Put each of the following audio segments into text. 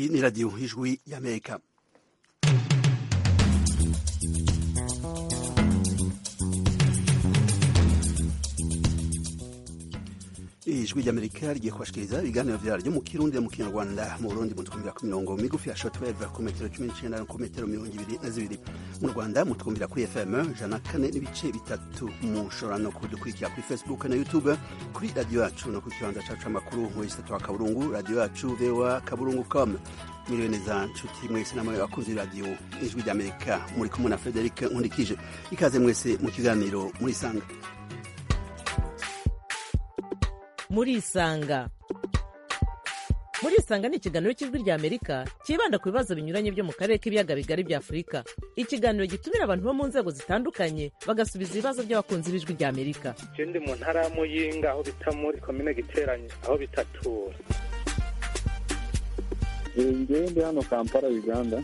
Iyi ni radiyo ijwi y'Amerika ijwi ry'amerika rigiye kubashikiriza ibiganiro vyaryo mu kirundi mu kinyarwanda mu burundi mutwumvira ku mirongo migufi ya shortwave ku metero cumi n'icenda no ku metero mirongo ibiri na zibiri mu rwanda mutwumvira kuri fm ijana kane n'ibice bitatu mushobora no kudukurikira kuri facebook na youtube kuri radiyo yacu no ku kibanza cacu c'amakuru mwesitatu wa kaburungu radiyo yacu voa kaburungu com mwiriwe neza nshuti mwese namwe bakunzi radiyo ijwi ry'amerika muri kumwe na frederic nkundikije ikaze mwese mu kiganiro murisanga murisanga murisanga ni ikiganiro cy'ijwi rya amerika cyibanda ku bibazo binyuranye byo mu karere k'ibiyaga bigari bya afurika ikiganiro gitumira abantu bo mu nzego zitandukanye bagasubiza ibibazo by'abakunzi b'ijwi rya amerika je ndi mu ntara ya muyinga aho bita muri komine giteranye aho bitatura ngewe ndi hano kampala uganda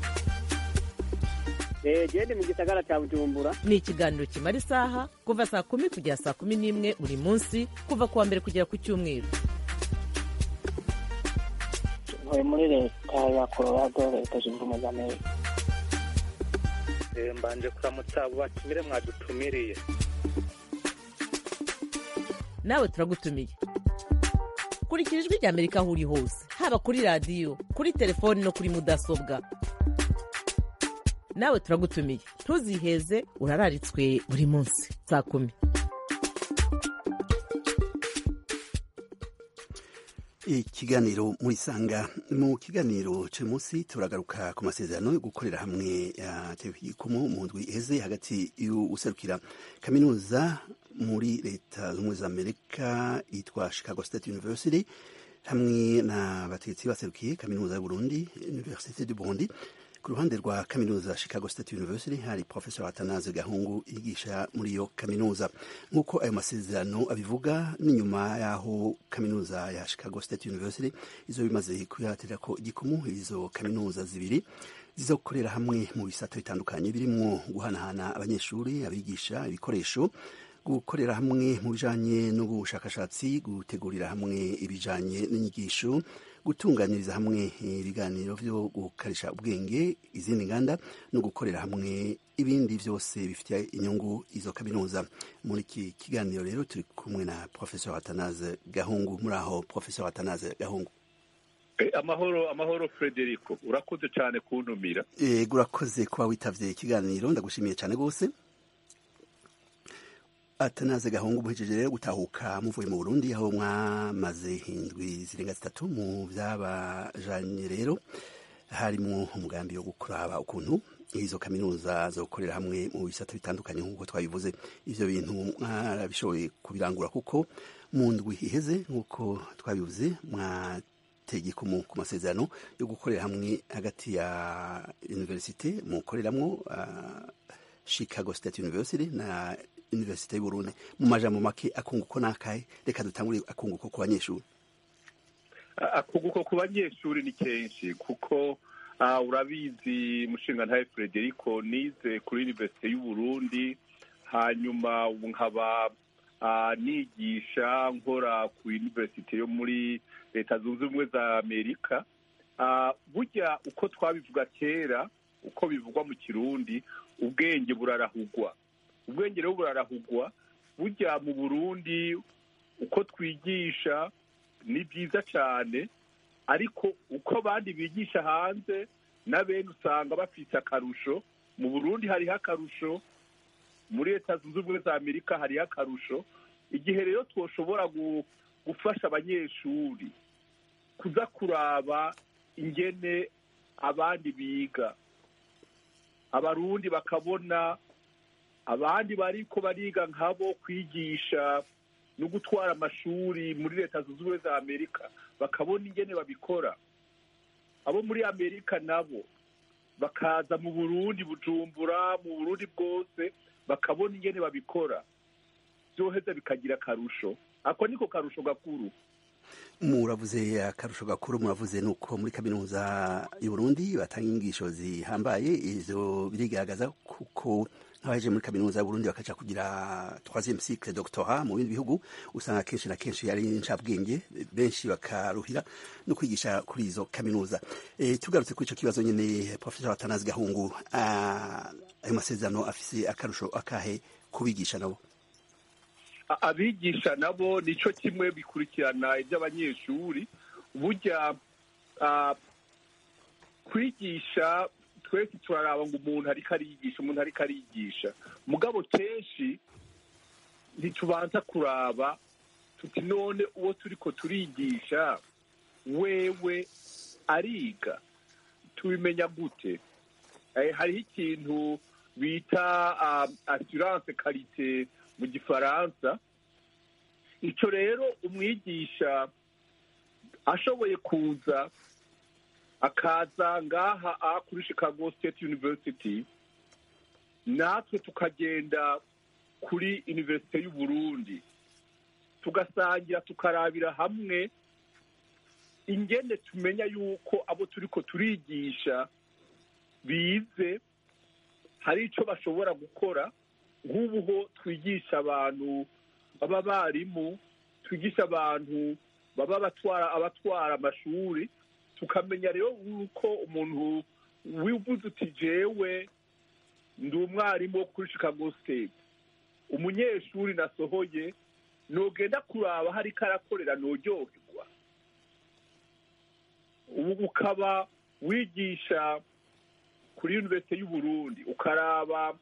gende mu gisagara cya bujumbura ni ikiganiro kimara isaha kuva saa kumi kugera saa kumi n'imwe buri munsi kuva ku wa mbere kugera ku cyumweru ntuye muri leta ya colorado leta zunze ubumwe za amerika Eh, mbanje kuramutsa abo batumire mwadutumiriye nawe turagutumiye kurikira ijwi rya amerika aho uri hose haba kuri radiyo kuri telefoni no kuri mudasobwa nawe turagutumiye ntuziheze urararitswe buri munsi saa kumi ikiganiro murisanga mu kiganiro cy'uyu munsi turagaruka ku masezerano yo gukorera hamwe yatewe igikumu mu ndwi iheze hagati y'userukira kaminuza muri leta z'ubumwe za amerika yitwa chicago state university hamwe na bategetsi baserukiye kaminuza y'uburundi université du burundi ku ruhande rwa kaminuza chicago state university hari professor atanaze gahungu yigisha muri iyo kaminuza nk'uko ayo masezerano abivuga n'inyuma y'aho kaminuza ya chicago state university izo bimaze kuyatirira ko igikumu izo kaminuza zibiri zizokorera hamwe mu bisato bitandukanye birimwo guhanahana abanyeshuri abigisha ibikoresho gukorera hamwe mu bijanye n'ubushakashatsi gutegurira hamwe ibijanye n'inyigisho gutunganiriza hamwe ibiganiro vyo gukarisha ubwenge izindi nganda no gukorera hamwe ibindi vyose bifitiye inyungu izo kaminuza muri iki kiganiro rero turi kumwe na professor atanaze gahungu muri aho professor atanaze gahungu Eh, amahoro amahoro frederico urakoze cyane kuntumira ego urakoze kuba witavye ikiganiro ndagushimiye cyane rwose atanaze gahungu muhejeje rero gutahuka muvuye mu burundi aho mwamaze indwi zirenga zitatu mu vyabajanye rero harimwo umugambi wo gukuraba ukuntu izo kaminuza zo gukorera hamwe mu bisata bitandukanye nk'uko twabivuze ivyo bintu mwarabishoboye kubirangura kuko mu ndwi iheze nk'uko twabivuze mwateye ku masezerano yo gukorera hamwe hagati ya universite mukoreramwo uh, chicago state university na universite y'uburundi mu majambo make akunguko nakahe reka dutangure akunguko ku banyeshuri akunguko ku banyeshuri ni kenshi kuko uh, urabizi mushinga ntaye frederico nize kuri universite y'uburundi hanyuma ubu nkaba uh, nigisha nkora ku universite yo muri leta zunze ubumwe za amerika uh, burya uko twabivuga kera uko bivugwa mu kirundi ubwenge burarahugwa ubwenge rero burarahugwa burya mu burundi uko twigisha ni byiza cyane ariko uko abandi bigisha hanze na bene usanga bafite akarusho mu burundi hariho akarusho muri leta zunze ubumwe za amerika hariho akarusho igihe rero twoshobora gufasha abanyeshuri kuza kuraba ingene abandi biga abarundi bakabona abandi bariko bariga nkabo kwigisha no gutwara amashuri muri leta zunze ubumwe za amerika bakabona ingene babikora abo muri amerika nabo bakaza mu burundi bujumbura mu burundi bwose bakabona ingene babikora vyoheza bikagira akarusho ako niko karusho gakuru muravuze akarusho gakuru muravuze nuko muri kaminuza y'uburundi batanga inyigisho zihambaye ivyo birigaragaza kuko abaje muri kaminuza y'uburundi bakaja kugira troisième cycle doctorat mu bindi bihugu usanga kenshi na kenshi ari incabwenge benshi bakaruhira no kwigisha kuri izo kaminuza e, tugarutse kuri ico kibazo nyene professor Atanazi Gahungu ayo masezerano afise akarusho akahe kubigisha nabo abigisha nabo nico kimwe bikurikirana iby'abanyeshuri burya kwigisha twese turaraba ngo umuntu ariko ariyigisha umuntu ariko ariyigisha mugabo kenshi ntitubanza kuraba tuti none uwo turiko turigisha wewe ariga tubimenya gute hariho ikintu bita assurance karite mu gifaransa icyo rero umwigisha ashoboye kuza akaza ngaha aha kuri chicago state university natwe tukagenda kuri universite y'uburundi tugasangira tukarabira hamwe ingene tumenya yuko abo turiko turigisha bize hari icyo bashobora gukora nk'ubu ho twigisha abantu baba barimu twigisha abantu baba batwara abatwara amashuri tukamenya rero yuko umuntu wivuze uti jewe ndi umwarimu wo kuri chicago state umunyeshuri nasohoye nogenda kuraba hari karakorera noryoherwa ubu ukaba wigisha kuri universite y'uburundi ukaraba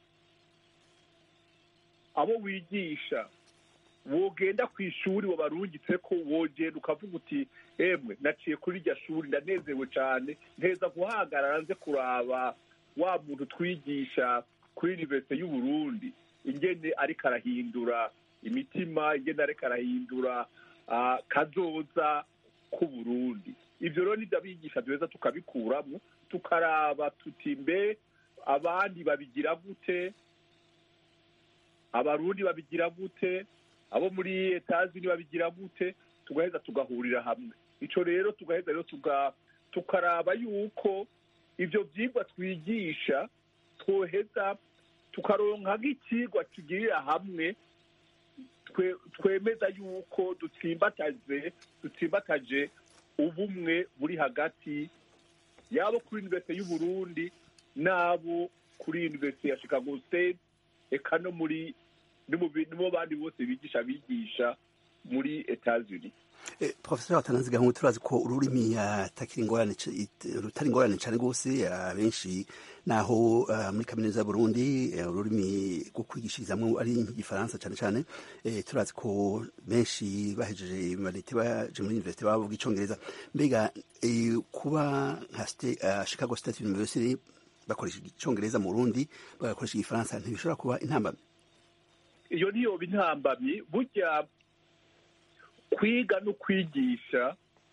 abo wigisha wogenda ku ishuri wabarungitse ko wogenda ukavuga uti emwe naciye kuri iryo shuri ndanezerewe cyane nteza guhagarara nze kuraba wa muntu twigisha kuri universite y'uburundi ingene ariko arahindura imitima ingene ariko arahindura kazoza k'uburundi ibyo rero nibyo abigisha duheza tukabikuramo tukaraba tuti mbe abandi babigira gute abarundi babigira gute abo muri etazi babigira gute tugaheza tugahurira hamwe icyo rero tugaheza rero tukaraba yuko ibyo byigwa twigisha twoheza tukaronka nk'ikigwa tugirira hamwe twemeza yuko dutsimbataje dutsimbataje ubumwe buri hagati yabo kuri universite y'uburundi n'abo kuri universite ya chicago state eka no muri nibo bandi bose bigisha bigisha muri etats-unis professor watanazi gahungu turazi ko ururimi atakiri ingorane rutari ingorane cyane rwose abenshi naho muri kaminuza y'uburundi ururimi rwo kwigishirizamo ari nk'igifaransa cyane cyane turazi ko benshi bahejeje imanite baje muri universite bavuga icongereza mbega kuba nka chicago state university bakoresha icongereza mu burundi bagakoresha igifaransa ntibishobora kuba intambamyi iyo niyo intambamyi burya kwiga no kwigisha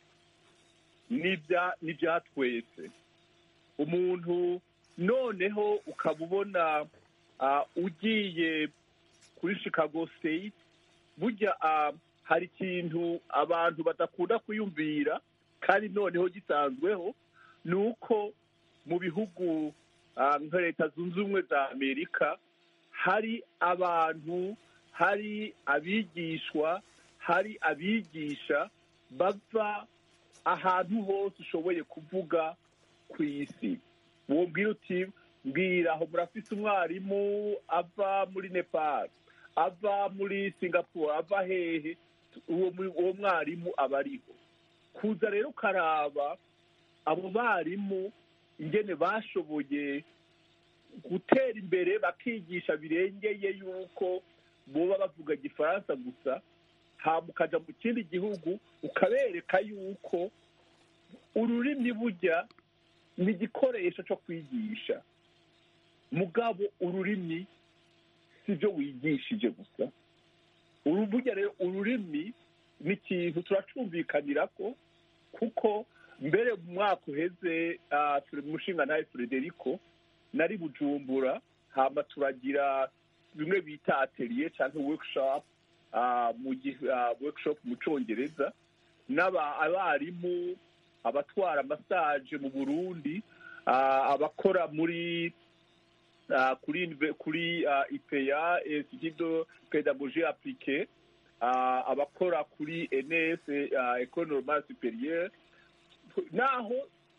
ni ibya twese umuntu noneho ukaba ubona ugiye kuri chicago state burya hari ikintu abantu badakunda kwiyumvira kandi noneho gisanzweho ni uko mu bihugu nka leta zunze ubumwe za amerika hari abantu hari abigishwa hari abigisha bava ahantu hose ushoboye kuvuga ku isi wubwira uti mbwira aho murafise umwarimu ava muri nepal ava muri singapore ava hehe uwo mwarimu aba ariho kuza rero ukaraba abo barimu ingene bashoboye gutera imbere bakigisha birengeye yuko boba bavuga igifaransa gusa hama ukaja mu kindi gihugu ukabereka yuko ururimi burya ni igikoresho cyo kwigisha mugabo ururimi si byo wigishije gusa burya rero ururimi ni ikintu turacumvikanira ko kuko mbere mu mwaka uheze turi mu mushinga nawe frederico nari bujumbura hama turagira bimwe bita atelier cyangwa workshop mu workshop mu cyongereza abarimu abatwara amasaje mu burundi abakora muri ah, kuri unive- kuri ah, ipeya institut de pédagogie appliquée ah, abakora kuri ns ah, école normale supérieure naho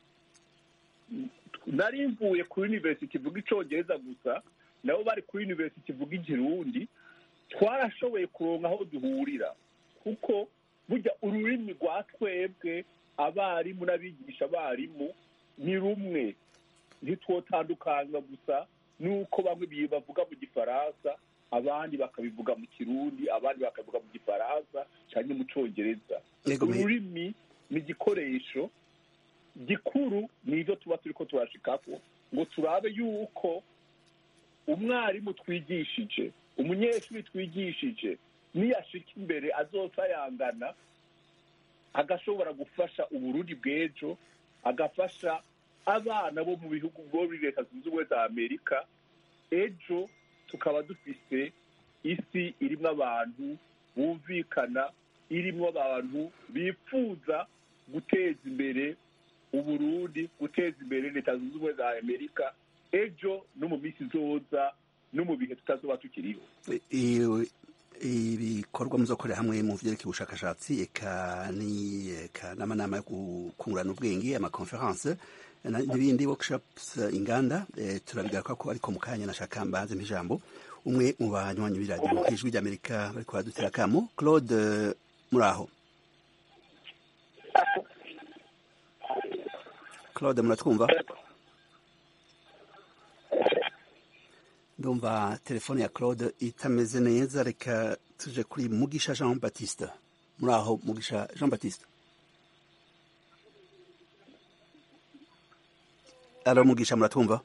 nari mvuye kuri university ivuga icongereza gusa nabo bari kuri university ivuga ikirundi twarashoboye kuronka aho duhurira kuko burya ururimi rwa twebwe abarimu n'abigisha abarimu ni rumwe ntitwotandukanywa gusa nuko bamwe bi- bavuga mu gifaransa abandi bakabivuga mu kirundi abandi bakabivuga mu gifaransa cyangwa mu congereza Yego, me- ururimi ni igikoresho gikuru nibyo tuba turi ko turashikako ngo turabe yuko umwarimu twigishije umunyeshuri twigishije niyashika imbere azosayangana agashobora gufasha uburundi bw'ejo agafasha abana bo mu bihugu bwo muri leta zunze ubumwe za amerika ejo tukaba dufise isi irimo abantu bumvikana irimo abantu bifuza guteza imbere uburundi guteza imbere leta zunze ubumwe za amerika ejo no mu minsi izoza no mu bihe tutazoba tukiriho I- ibikorwa muzokorera hamwe mu vyerekeye ubushakashatsi eka ni eka n'amanama yo gukungurana ubwenge amaconference na- n'ibindi workshops eh, inganda eh, turabigaruka ko ariko mu kanya nashaka mbanze mp'ijambo umwe mu banywanyi b'iradiyo ijwi ry'amerika bariko baradutera akamo claude eh, muraho claude muratwumva ndumva telefone ya claude itameze neza reka tuje kuri mugisha jean baptiste muri aho mugisha jean baptiste alo mugisha muratwumva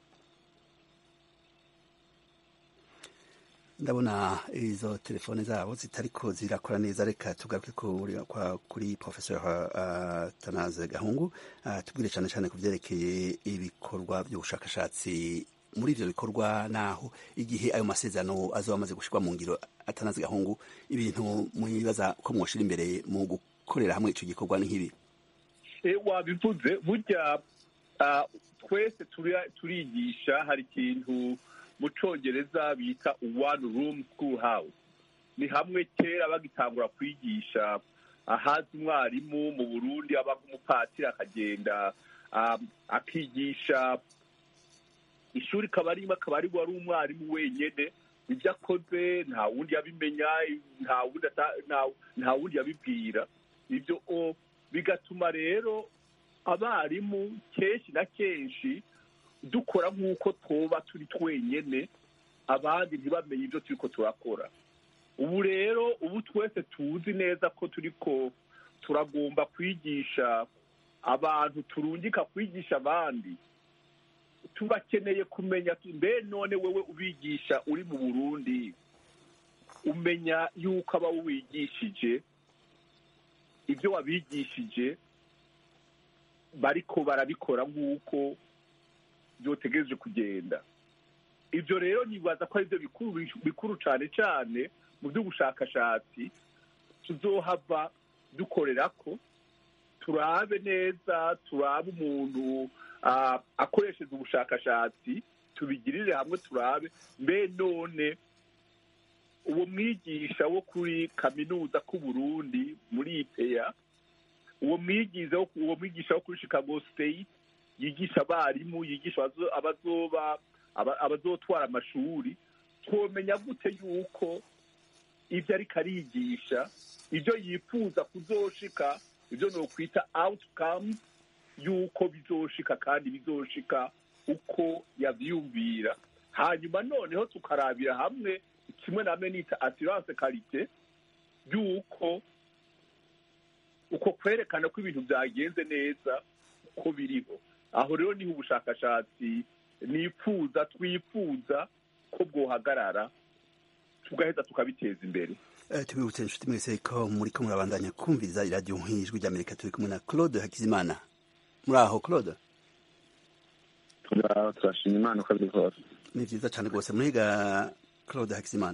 ndabona izo telefone zabo zitariko zirakora neza reka tugaruke kuri, kwa- kuri professeur uh, tanaze gahungu uh, tubwire cyane cyane ku byerekeye ibikorwa by'ubushakashatsi muri ivyo bikorwa naho igihe ayo masezerano azoba amaze gushirwa mu ngiro atanaze gahungu ibintu mwibaza ko mwoshira imbere mu gukorera hamwe ico gikorwa ni nk'ibi E, wabivuze burya ah, twese turi- turigisha hari ikintu mu congereza bita one room school house ni hamwe kera bagitangura kwigisha ahazi umwarimu mu burundi aba nk'umupatiri akagenda ah, akigisha ishuri kaba arimo akaba ari wari umwarimu wenyene ibyo akoze nta wundi yabimenya nta wundi ata- nta- nta wundi yabibwira ibyo o bigatuma rero abarimu kenshi na kenshi dukora nk'uko twoba turi twenyene abandi ntibamenye ibyo turiko turakora ubu rero ubu twese tuzi neza ko turiko turagomba kwigisha abantu turungika kwigisha abandi tubakeneye kumenya tu- mbe none wewe ubigisha uri mu burundi umenya yuko aba wigishije ibyo wabigishije bariko barabikora nk'uko byotegereje kugenda ibyo rero nibaza ko ari byo bikuru bikuru cyane cyane mu by'ubushakashatsi tuzohava dukorera ko turabe neza turabe umuntu ah, akoresheje ubushakashatsi tubigirire hamwe turabe mbe none uwo mwigisha wo kuri kaminuza k'uburundi muri ipeya uwo mwigiza wo- uwo mwigisha wo kuri chicago state yigisha abarimu yigisha abazo- abazoba aba- abazotwara amashuri twomenya gute yuko ibyo ariko arigisha ibyo yifuza kuzoshika ibyo nokwita outcome yuko bizoshika kandi bizoshika uko yavyumvira hanyuma noneho tukarabira hamwe kimwe namwe nita assurance karite yuko uko kwerekana ko ibintu byagenze neza uko biriho aho rero niho ubushakashatsi nifuza twifuza ko bwohagarara tugaheza tukabiteza imbere Eh, tubibutse inshuti mwese ko muri ko murabandanya kumviriza iradiyo nk'ijwi ry'amerika turi kumwe na claude hakizimana muri aho claude turaho turashima imana uko biri kose ni vyiza cane rwose muriga claude hakizimana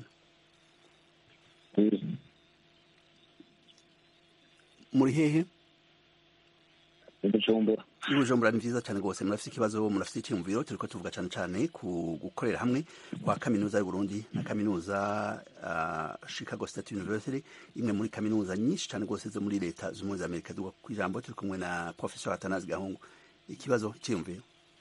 muri hehe i bujumbura i bujumbura ni vyiza cane rwose murafise ikibazo murafise icyiyumviro turiko tuvuga cane cane ku gukorera hamwe kwa kaminuza y'uburundi na kaminuza uh, chicago state university imwe muri kaminuza nyinshi cane rwose zo muri leta z'ubumwe za amerika duga ku ijambo turi kumwe na professor atanazi gahungu ikibazo icyiyumviro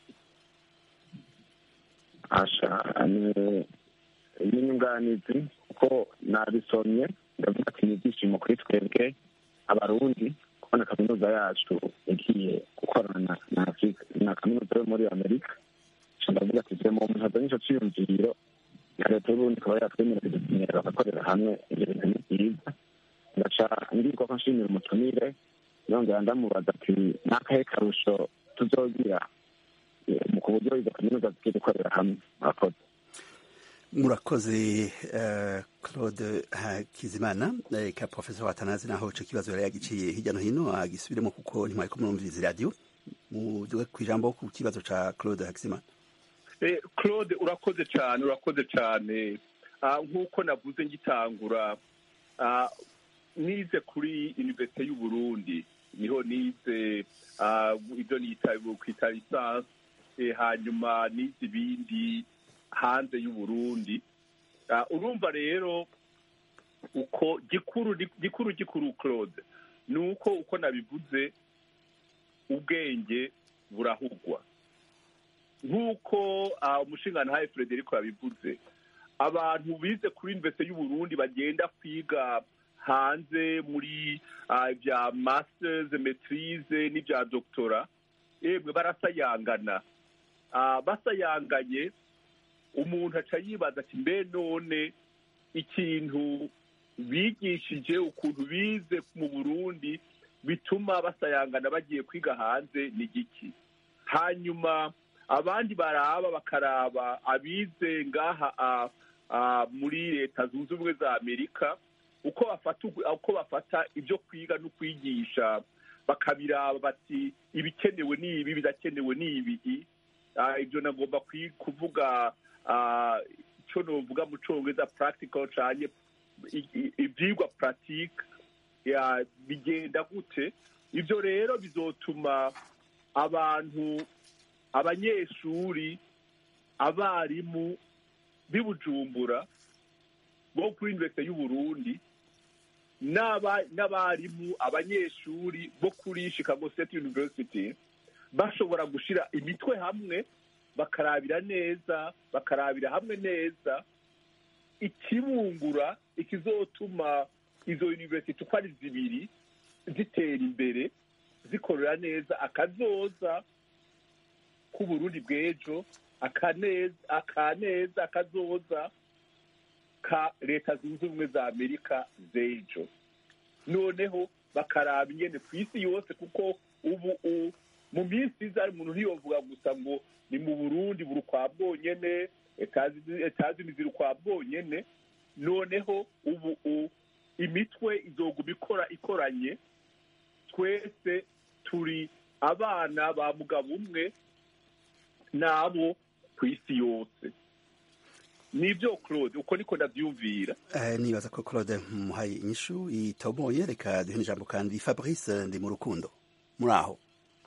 asha ni n'inyunganizi kuko nabisomye ndavuga ati ni ibyishimo kuri twebwe abarundi kubona kaminuza yacu igiye gukorana na afurika na kaminuza yo muri amerika so ndavuga ati twe mu muntu azanye ico ciyumviro na leta y'uburundi ikaba yatwemerera kudusinyira bagakorera hamwe ibyo bintu ni byiza ngaca ngirwa ko nshimira umutumire yongera ndamubaza ati n'akahe karusho tuzogira eh, mu ku buryo izo kaminuza zigiye gukorera hamwe murakoze murakoze uh, claude hakizimana uh, ka professor atanazi naho ico kibazo yari yagiciye hirya no hino agisubiremo kuko ntimwariko murumviriza iradiyo muduge ku ijambo ku kibazo ca claude hakizimana Eh, claude urakoze cyane urakoze cyane Ah, nk'uko navuze ngitangura ah, nize kuri universite y'uburundi niho nize ah, ibyo nita kwita lisansi eh, hanyuma nize ibindi hanze y'uburundi Ah, urumva rero uko gikuru gikuru gikuru claude ni uko uko nabivuze ubwenge burahugwa nk'uko ah, umushingantahe frederico yabivuze abantu bize kuri universite y'uburundi bagenda kwiga hanze muri ah, ibya masters maitrise n'ibya doctora yemwe barasayangana Ah, basayanganye umuntu aca yibaza ati mbe none ikintu bigishije ukuntu bize mu burundi bituma basayangana bagiye kwiga hanze ni giki hanyuma abandi baraba bakaraba abize ngaha ah, ah, muri leta zunze ubumwe za amerika uko bafata uko bafata ibyo kwiga no kwigisha bakabiraba bati ibikenewe ni ibi bidakenewe ni ibi Ah, ibyo nagomba kwi- kuvuga ah, icyo novuga mu congereza practical canye i- i- ivyigwa pratique ya bigenda gute ibyo rero bizotuma abantu abanyeshuri abarimu b'i bujumbura bo kuri universite y'uburundi n'aba- n'abarimu abanyeshuri bo kuri chicago state university bashobora gushira imitwe hamwe bakarabira neza bakarabira hamwe neza ikibungura ikizotuma izo university uko ari zibiri zitera imbere zikorera neza akazoza k'uburundi bw'ejo akaneza akaneza akazoza ka leta zunze ubumwe za amerika z'ejo noneho bakaraba ingene ku isi yose kuko ubu u- mu minsi iza umuntu ntiyovuga gusa ngo ni mu burundi buri ukwa bwonyene etazi- etazini ziri ukwa bwonyene noneho ubu u- imitwe izoguma ikora ikoranye twese turi abana ba mugabo umwe n'abo ku isi yose nibyo claude uko niko ndabyumvira Eh, nibaza ko claude muhaye inyishu itomoye reka duhe ijambo kandi fabrice ndi mu rukundo muri aho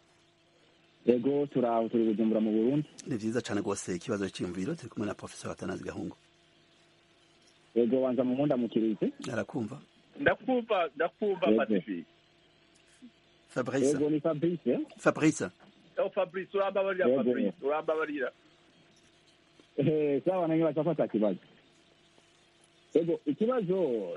yego turaho turi bujumbura mu burundi ni vyiza cane rwose ikibazo c'iyumviro turi kumwe na professor atanazi gahungu yego banza mu nkunda mukirize arakumva ndakumva ndakumva Yego. pacifique fabrice yego ni fabrice fabrice oh fabrice urambabarira Yego. fabrice urambabarira Eh, sawa nange bacafata kibazo yego ikibazo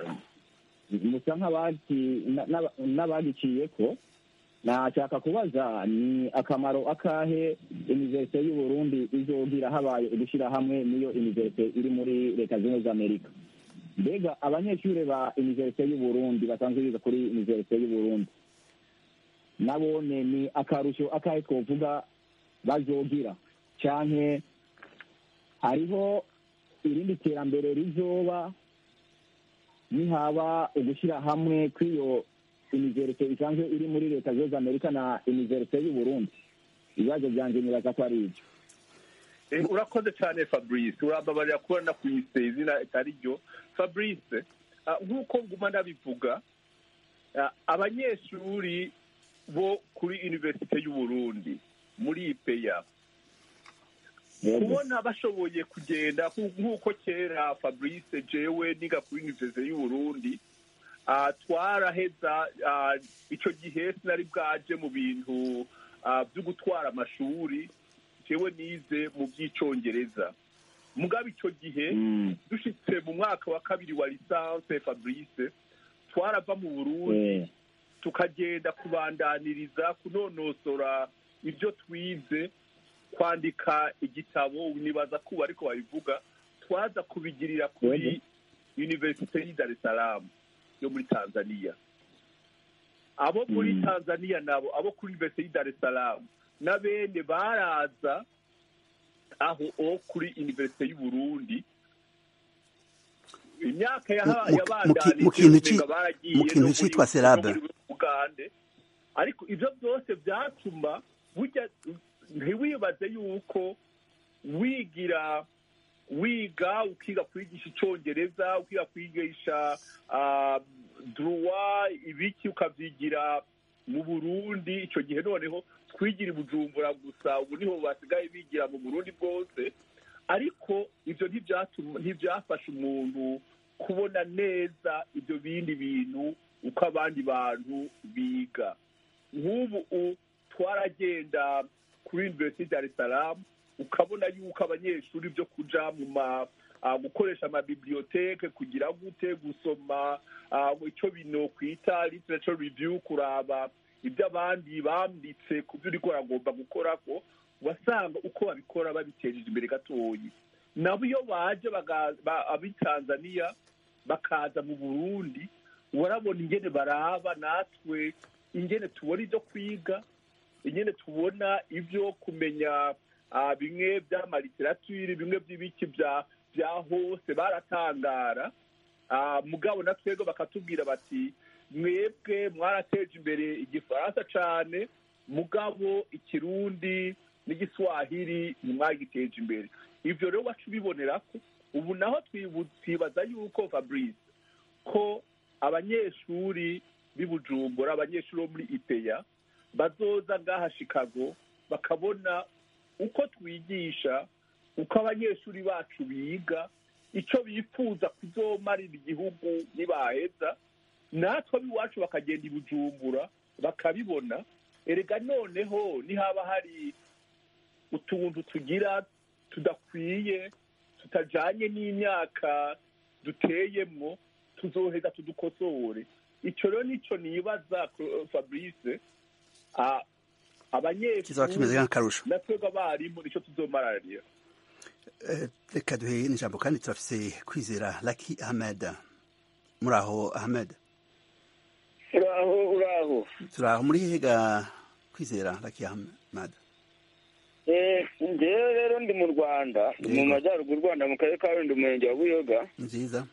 musa nk'abaki- na- n'aba- n'abagiciyeko nashaka kubaza ni akamaro akahe universite y'uburundi izogira habaye ugushyira hamwe n'iyo universite iri muri leta zunze ubumwe za amerika mbega abanyeshuri ba universite y'uburundi basanzwe biga kuri universite y'uburundi nabone ni akarusho akahe twovuga bazogira canke hariho irindi terambere rizoba nihaba ugushyira hamwe kw'iyo univerite isanzwe iri muri leta zunze amerika na univerite y'uburundi ibibazo byanje nibaza ko ari ibyo Eh, urakoze cyane fabrice urambabarira kuba nakwise izina itari ryo fabrice ah, nk'uko nguma ndabivuga ah, abanyeshuri bo kuri universite y'uburundi muri ipeya Yego. kubona bashoboye kugenda nku- nk'uko kera fabrice jewe niga kuri universite y'uburundi ah, twaraheza ah, ico gihe sinari bwaje mu bintu ah, vyo gutwara amashuri jewe nize mu by'icongereza mugabo ico gihe Mm. dushitse mu mwaka wa kabiri wa lisanse fabrice twarava mu burundi Eh, tukagenda kubandaniriza kunonosora ibyo twize kwandika igitabo nibaza kuba ariko babivuga twaza kubigirira kuri universite y'i dar es salaam yo muri tanzania abo muri Mm. tanzania nabo abo kuri universite y'i dar es salaam na bene baraza aho o kuri universite y'uburundi imyaka yaha- Mu- mu- yabandanije mu kintu ci- umenga baragiye mu kintu no muri- citwa no Serabe. muri Ugande ariko ibyo byose byatuma burya ntiwibaze yuko wigira wiga ukiga kwigisha icyongereza ukiga kwigisha ah, druwa ibiki ukabyigira mu burundi icyo gihe noneho twigira i bujumbura gusa ubu niho basigaye bigira mu burundi bwose ariko ibyo ntibyatuma ntibyafasha umuntu kubona neza ibyo bindi bintu uko abandi bantu biga nk'ubu u- twaragenda kuri university dar es salaam ukabona yuko abanyeshuri byo kuja mu ma ah, gukoresha amabiblioteke kugira gute gusoma ah, icyo bino kwita literature review kuraba ibyo abandi banditse ku byo uriko uragomba gukora ko wasanga uko babikora babitejeje imbere gatoyi nabo iyo baje baga- ba- ab'i tanzania bakaza mu burundi warabona ingene baraba natwe ingene tubona ibyo kwiga ingene tubona ibyo kumenya ah, bimwe by'amaliteratire bimwe by'ibiki bya bya hose baratangara Ah, mugabo na twebwe bakatubwira bati mwebwe mwarateje imbere igifaransa cane mugabo ikirundi n'igiswahili ntimwagiteje imbere ivyo rero wacu ubibonera ko ubu naho twibu- twibaza yuko fabrice ko abanyeshuri b'i bujumbura abanyeshuri bo muri ipeya bazoza ngaha chicago bakabona uko twigisha uko abanyeshuri bacu biga icyo bifuza kuzomarira igihugu nibaheza natwe ab'iwacu bakagenda i bujumbura bakabibona erega noneho nihaba hari utuntu tugira tudakwiye tutajanye n'imyaka duteyemwo tuzoheza tudukosore icyo rero nicyo nibaza Cro- fabrice ah, kizaba kimeze abanyeshuri nk'akarusho na twebwe abarimu nicyo tuzomararira Eh, reka duhe n'ijambo kandi turafise kwizera laki ahmed muri aho ahmed uraho uraho turi aho muri hega kwizera laki ahmed Eh, njyewe rero ndi mu rwanda ndi mu Yego. majyaruguru y'u rwanda mu karere ka rundi umurenge wa buyoga nziza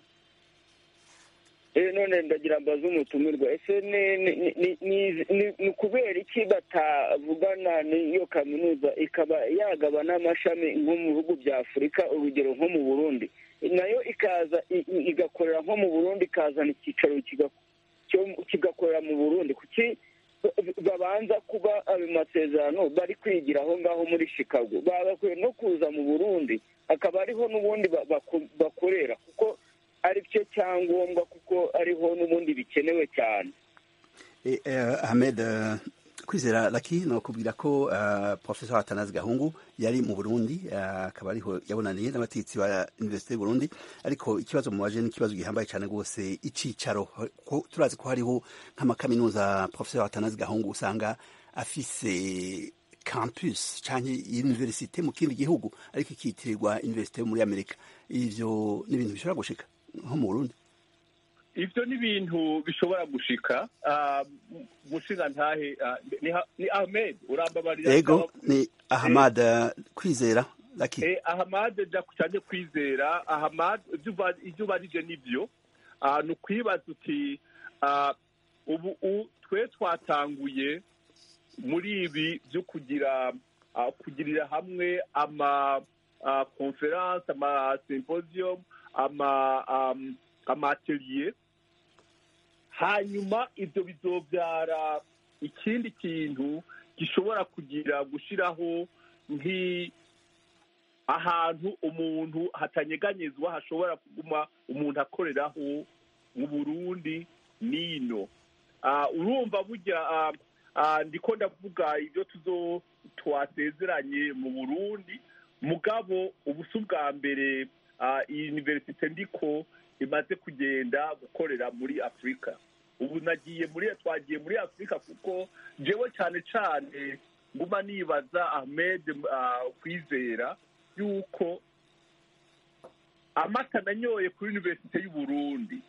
Eh, none ndagira mbaze umutumirwa ese ni- ni- ni- ni- ni- ni- ni kubera iki batavugana n'iyo kaminuza ikaba yagaba n'amashami nko mu bihugu bya afurika urugero nko mu burundi nayo ikaza i- i- igakorera nko mu burundi ikazana icyicaro kiga- cyo- kigakorera mu burundi kuki ba- babanza kuba ayo masezerano bari kwigira aho ngaho muri chicago bagakwiye no kuza mu burundi akaba ariho n'ubundi ba- bako- bakorera kuko ari cyo cyangombwa kuko ariho n'ubundi bikenewe cyane Eh, eh, ahmed eh, kwizera laki nokubwira ko eh, professor atanazi gahungu yari mu burundi eh, akaba ariho yabonaniye n'abategetsi ba universite y'uburundi ariko ikibazo mubaje ni ikibazo gihambaye cyane rwose icicaro ko turazi ko hariho nk'amakaminuza professor atanazi gahungu usanga afise campus canke universite mu kindi gihugu ariko ikitirirwa universite yo muri amerika ivyo ni ibintu bishobora gushika nko mu burundi ivyo ni ibintu bishobora gushika Ah, mushinga ntahe ah, ni Ha- ni ahmed urambabarira ego ni ahmad eh, kwizera laki Eh, ahamade ja cyane kwizera ahamade ibyo uba- ibyo ubarije nibyo Ah, ni ukwibaza uti ah, ubu u- twe twatanguye muri ibi byo kugira ah, kugirira hamwe ama ah, conference ama symposium ama um, ama atelier hanyuma ibyo bizobyara ikindi kintu gishobora kugira gushyiraho nk'i ahantu umuntu hatanyeganyezwa hashobora kuguma umuntu akoreraho mu burundi n'ino Ah, urumva burya ah, ah, ndiko ndavuga ibyo tuzo twasezeranye mu burundi mugabo ubusa ubwa mbere ah, iyi universite ndiko imaze kugenda gukorera muri afurika ubu nagiye muri twagiye muri afurika kuko jewe cyane cyane nguma nibaza ahmed ah, kwizera yuko amata nanyoye kuri universite y'uburundi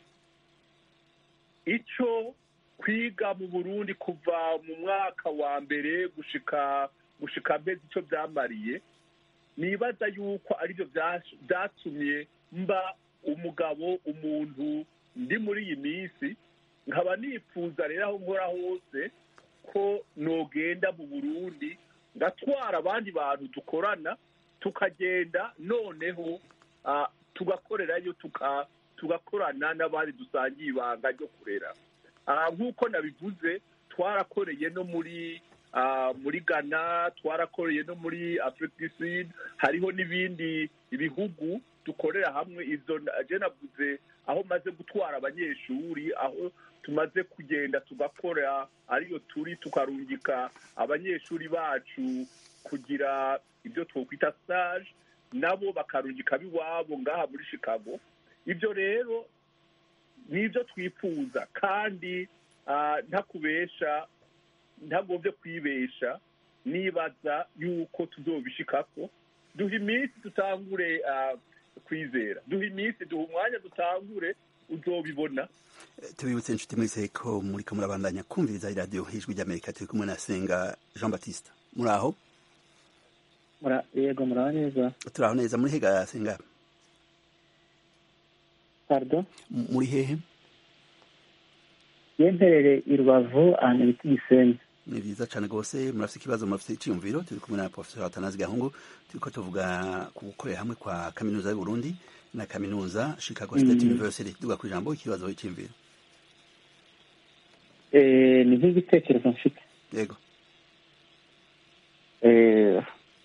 ico kwiga mu burundi kuva mu mwaka wa mbere gushika gushika mbezi ico byamariye nibaza yuko aribyo byash- byatumye mba umugabo umuntu ndi muri iyi minsi nkaba nifuza rero aho nkora hose ko nogenda mu burundi ngatwara abandi bantu dukorana tukagenda noneho ah, tugakorerayo tuka- tugakorana n'abandi dusangiye ibanga ryo kurera Ah, nk'uko nabivuze twarakoreye no muri ah, muri ghana twarakoreye no muri africa du sud hariho n'ibindi bihugu dukorera hamwe izo na- je navuze aho maze gutwara abanyeshuri aho tumaze kugenda tugakora ariyo turi tukarungika abanyeshuri bacu kugira ibyo twokwita stage nabo bakarungika b'iwabo ngaha muri chicago ibyo rero nibyo twifuza kandi ah, ntakubesha ntagombye kwibesha nibaza yuko tuzobishikako duha iminsi dutangure ah, kwizera duha iminsi duha umwanya dutangure uzobibona tubibutse inshuti mwese ko muriko murabandanya kumviriza iradiyo ijwi ry'amerika turi kumwe na senga jean baptiste muri aho Mura- yego muraba neza turi aho neza muri hega senga pardon M- muri hehe yemperere i rubavu ahantu bita igisenyi ni vyiza cane rwose murafise ikibazo murafise iciyumviro turi kumwe na professor atanazi gahungu turiko tuvuga ku gukorera hamwe kwa kaminuza y'uburundi na kaminuza chicago state university duga ku ijambo ikibazo c'iyumviro Eh, ni nk'igitekerezo mfite yego Eh,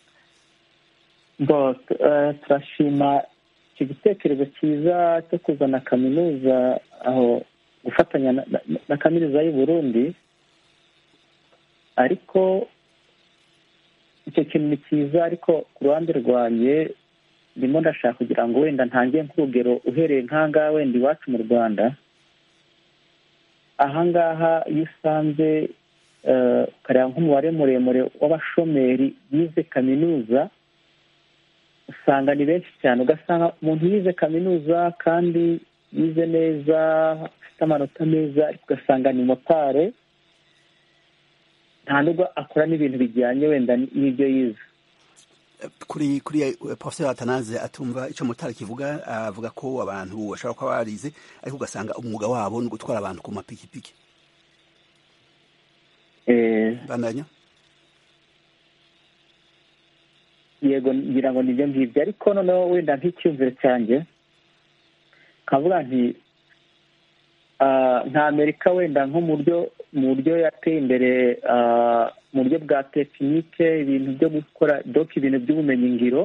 bo eh, turashima icyo gitekerezo cyiza cyo kuzana kaminuza aho gufatanya na, na, na kaminuza y'u Burundi ariko icyo kintu ni cyiza ariko ku ruhande rwanjye ndimo ndashaka kugira ngo wenda ntange nk'urugero uhereye nk'ahangaha wenda iwacu mu rwanda ahangaha iyo usanze eh, ukareba nk'umubare muremure w'abashomeri bize kaminuza usanga ni benshi cyane ugasanga umuntu yize kaminuza kandi yize neza afite amanota meza ariko ugasanga ni motare nta nubwo akora n'ibintu bijyanye wenda n'ibyo yize kuri kuri eh, professor atanaze atumva ico mutara kivuga avuga ko abantu bashobora kuba barize ariko ugasanga umwuga wabo ni gutwara abantu ku mapikipiki Eh, bandanya yego ngira ngo nibyo ngibyo ariko noneho wenda nk'icyumviro cyanjye nkavuga nti ah, nka amerika wenda nko mu buryo mu buryo yateye imbere ah, mu buryo bwa tekinike ibintu byo gukora doka ibintu by'ubumenyi ngiro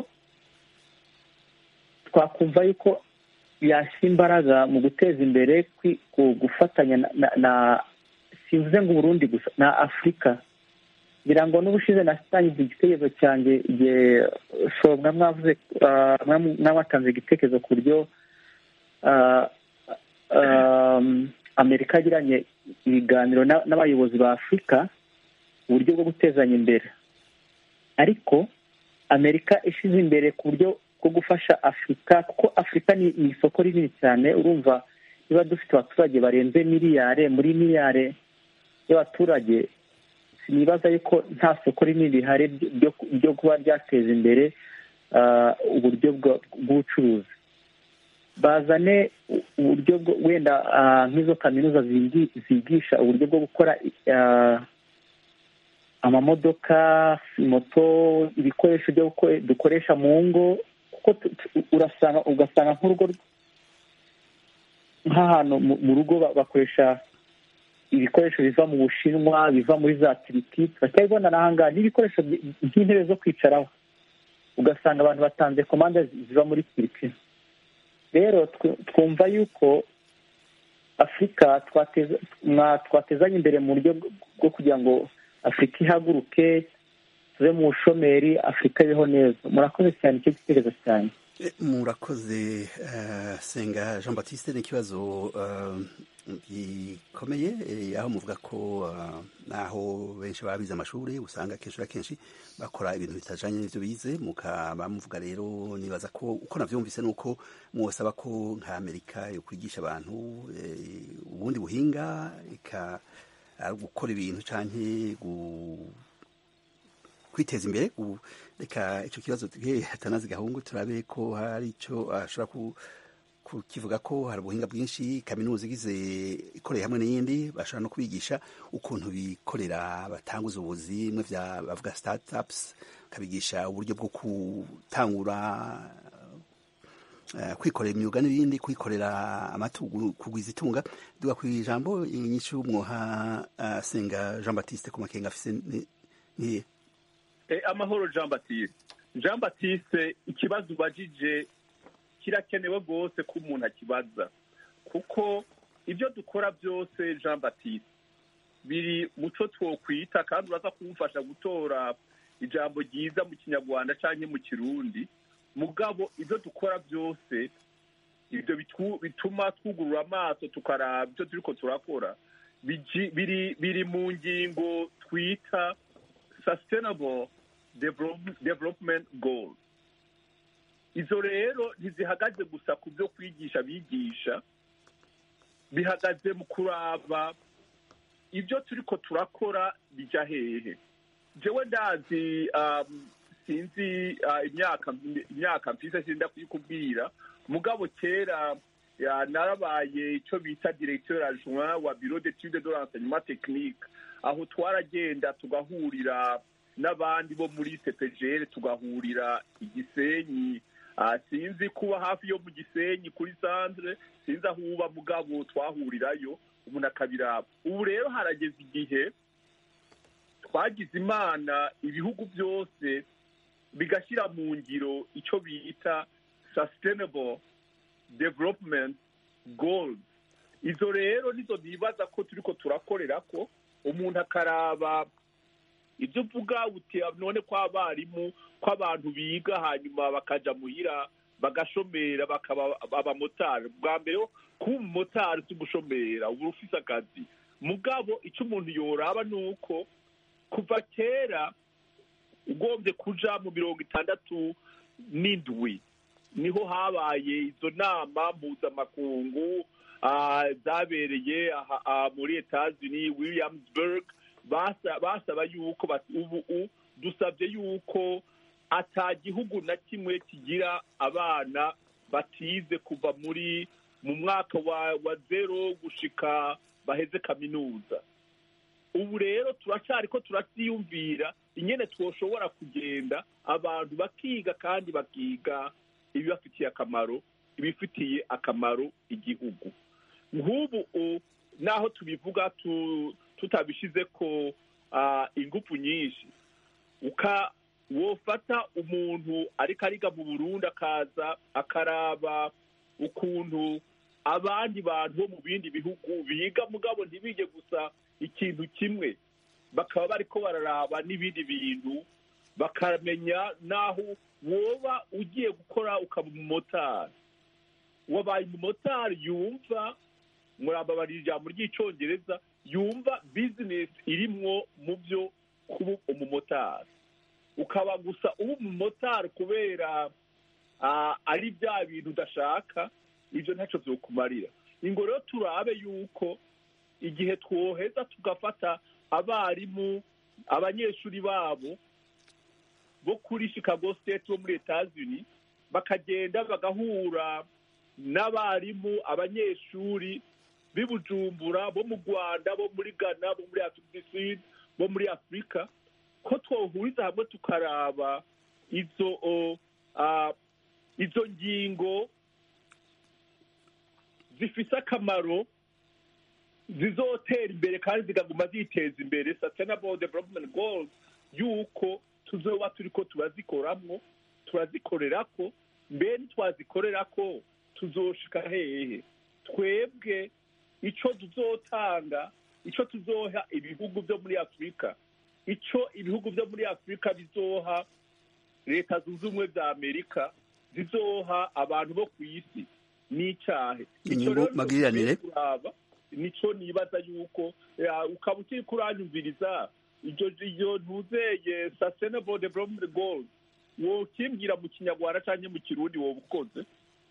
twakumva yuko yashyira imbaraga mu guteza imbere kwi- ku- gufatanya na, na, na simvuze ngo uburundi gusa na afurika ngira ngo n'ubushize natangiza igitekerezo cyanjye igihe shobwa mwavuze ah, mwa- mwabatanze igitekerezo ku buryo ah, um, amerika yagiranye ibiganiro na- n'abayobozi ba afurika uburyo bwo gutezanya imbere ariko amerika ishyize imbere ku buryo bwo gufasha afurika kuko afurika ni ni isoko rinini cyane urumva niba dufite abaturage barenze miliyare muri miliyare y'abaturage sinibaza yuko nta soko rinini rihari ryo ryo kuba ryateza imbere ah, uburyo bwa- bw'ubucuruzi bazane u- uburyo bwo wenda ah, nk'izo kaminuza zigi- zigisha uburyo bwo gukora ah, amamodoka moto ibikoresho byo guko- dukoresha mu ngo kuko tu- tu- urasanga ugasanga nk'urugo nk'ahantu mu- mu rugo ba- bakoresha ibikoresho biva mu bushinwa biva muri za turiki turacyabibona n'ahangaha n'ibikoresho nk'intebe zo kwicaraho ugasanga abantu batanze komande ziva muri turiki rero twumva yuko afurika twatezanye imbere mu buryo bwo kugira ngo afurika ihaguruke tuve mu bushomeri afurika ibeho neza murakoze cyane icyo gitekerezo cyane murakoze senga jean batiste ni ikibazo gikomeye aho muvuga ko naho benshi baba bize amashuri usanga akenshi na kenshi bakora ibintu bitajanye n'ivyo bize mukaba muvuga rero nibaza ko uko navyumvise nuko mwosaba ko nka amerika yo kwigisha abantu ubundi buhinga ika gukora ibintu canke kwiteza imbere reka icyo kibazo hatanazi gahungu turabe ko hari icyo ashobora kukivuga ko hari ubuhinga bwinshi kaminuza igize ikoreye hamwe n'iyindi bashobora no kubigisha ukuntu bikorera batanguza ubuzi bimwe bya bavuga startups kabigisha uburyo bwo gutangura kwikorera imyuga n'ibindi kwikorera amatugu kugwiza itunga duga ku ijambo inyinshi y'umwoha senga jean batiste ku makenga afise niye amahoro jean batiste jean batiste ikibazo ubajije kirakenewe rwose ko umuntu akibaza kuko ibyo dukora byose jean batiste biri muco twokwita kandi uraza kumufasha gutora ijambo ryiza mu kinyarwanda cyangwa mu kirundi mugabo ibyo dukora byose ibyo bituma twugurura amaso tukaraba ibyo turi ko turakora biri mu ngingo twita sustainable development goals izo rero ntizihagaze gusa ku byo kwigisha bigisha bihagaze mu kuraba ibyo turi ko turakora bijya hehe jewe ndazi sinzi imyaka imyaka mfise sinda kuyikubwira mugabo kera narabaye icyo bita directeur adjoint wa bureau d'étude de l'enseignement technique aho twaragenda tugahurira n'abandi bo muri cepgr tugahurira igisenyi sinzi kuba hafi yo mu gisenyi kuri sandre sinzi aho uba mugabo twahurirayo umuntu akabiraba ubu rero harageze igihe twagize imana ibihugu byose bigashyira mu ngiro icyo bita sustainable development goals izo rero nizo nibaza ko turi ko turakorera ko umuntu akaraba ibyo uvuga uti none ko abarimu ko abantu biga hanyuma bakaja muhira bagashomera bakaba abamotari bwa mbere kuba umumotari si ugushomera uba ufise akazi mugabo icyo umuntu yoraba ni uko kuva kera ugombye kuja mu mirongo itandatu n'indwi niho habaye izo nama mpuzamakungu zabereye muri etazini williamsburg basaba yuko ubu dusabye yuko ata gihugu na kimwe kigira abana batize kuva muri mu mwaka wa zero gushika baheze kaminuza ubu rero turacyari ko turabyiyumvira ingene twoshobora kugenda abantu bakiga kandi bakiga ibibafitiye akamaro ibifitiye akamaro igihugu nk'ubu naho tubivuga tutabishyize ko ingufu nyinshi wofata umuntu ariko ariga mu burundi akaza akaraba ukuntu abandi bantu bo mu bindi bihugu biga mugabo ntibige gusa ikintu kimwe bakaba bariko bararaba n'ibindi bintu bakamenya n'aho woba ugiye gukora ukaba umumotari wabaye umumotari yumva murababarira ijambo ry'icyongereza yumva bizinesi irimwo mu byo kuba umumotari ukaba gusa uba umumotari kubera ari bya bintu udashaka ibyo ntacyo byokumarira ingo rero turabe yuko igihe twoheza tugafata abarimu abanyeshuri babo bo kuri chicago state bo muri etazini bakagenda bagahura n'abarimu abanyeshuri b'i bujumbura bo mu rwanda bo muri ghana bo muri afurika bo muri afurika ko twohuriza hamwe tukaraba izo izo ngingo zifise akamaro zizotera imbere kandi zikaguma ziteza imbere sustainable development goals yuko tuzoba turiko turazikoramwo turazikorerako mbe ntitwazikorerako tuzoshika hehe twebwe ico tuzotanga ico tuzoha ibihugu vyo muri afurika ico ibihugu vyo muri afurika bizoha leta zunze ubumwe za amerika zizoha abantu bo ku isi n'icahe Inyungu magiriranire. kuraba nico nibaza yuko ya, ukaba ukiri kuranyumviriza iryo iryo ntuzeye sustainable development goals wokimbwira mu kinyarwanda canke mu kirundi woba ukoze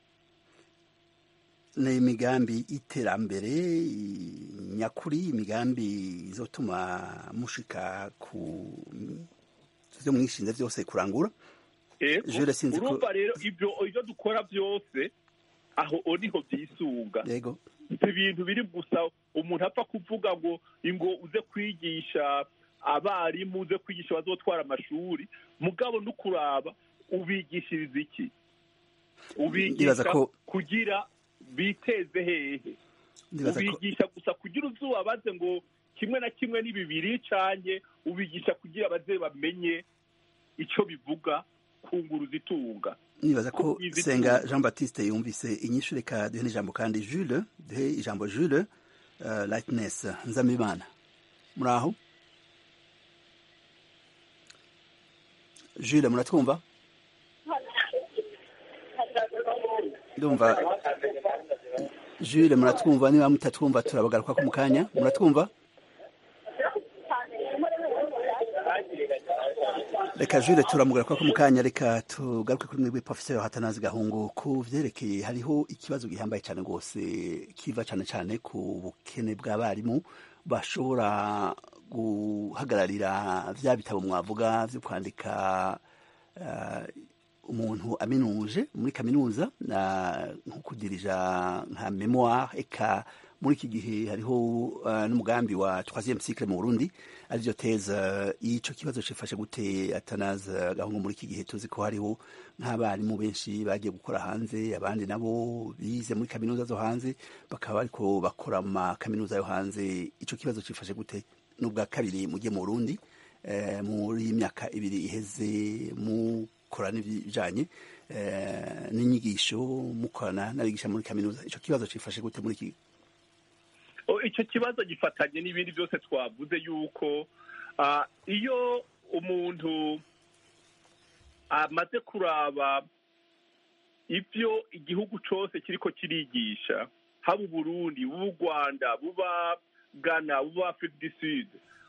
ni imigambi y'iterambere i- nyakuri imigambi izotuma mushika ku vyo mwishinze vyose kurangura Ego, Jules, sinzi ko- urumva rero ibyo ibyo dukora byose aho o niho byisunga yego si ibintu biri gusa umuntu apfa kuvuga ngo ingo uze kwigisha abarimu uze kwigisha bazotwara amashuri mugabo no kuraba ubigishiriza iki Ndibaza ubigisha ko- kugira biteze hehe ndibaza ko ubigisha gusa kugira uzubabaze ngo kimwe na kimwe ni bibiri canke ubigisha kugira baze bamenye ico bivuga kunguruza itunga nibaza ko ko izi- senga jean baptiste yumvise inyishu reka duhe n'ijambo kandi jules duhe ijambo jules uh, lightness nzamibana muri aho jules muratwumva ndumva jules muratwumva niba mutatwumva turabagaruka ko mu kanya muratwumva reka jure turamugaruka ko mu kanya reka tugaruke kuri mwebwe professeur hatanazi gahungu ku vyerekeye hariho ikibazo gihambaye cyane rwose kiva cyane cyane ku bukene bw'abarimu bashobora guhagararira vya bitabo mwavuga vyo kwandika uh, umuntu aminuje muri kaminuza na nko kudirija nka memoire eka muri iki gihe hariho uh, n'umugambi wa troisième cycle mu Burundi arivyo teza ico kibazo cifashe gute atanaza gahungu muri iki gihe tuzi ko hariho nk'abarimu benshi bagiye gukora hanze abandi nabo bize muri kaminuza zo hanze bakaba bariko bakora mu kaminuza yo hanze ico kibazo cifashe gute n'ubwa kabiri mujye mu Burundi eh, muri imyaka ibiri iheze mukora n'ibijanye eh, n'inyigisho mukorana n'abigisha muri kaminuza ico kibazo cifashe gute muri iki O, icyo kibazo gifatanye n'ibindi byose twavuze yuko ah, iyo umuntu amaze kuraba ibyo igihugu cyose kiriko kirigisha haba uburundi buba u rwanda buba ghana buba afurika du sud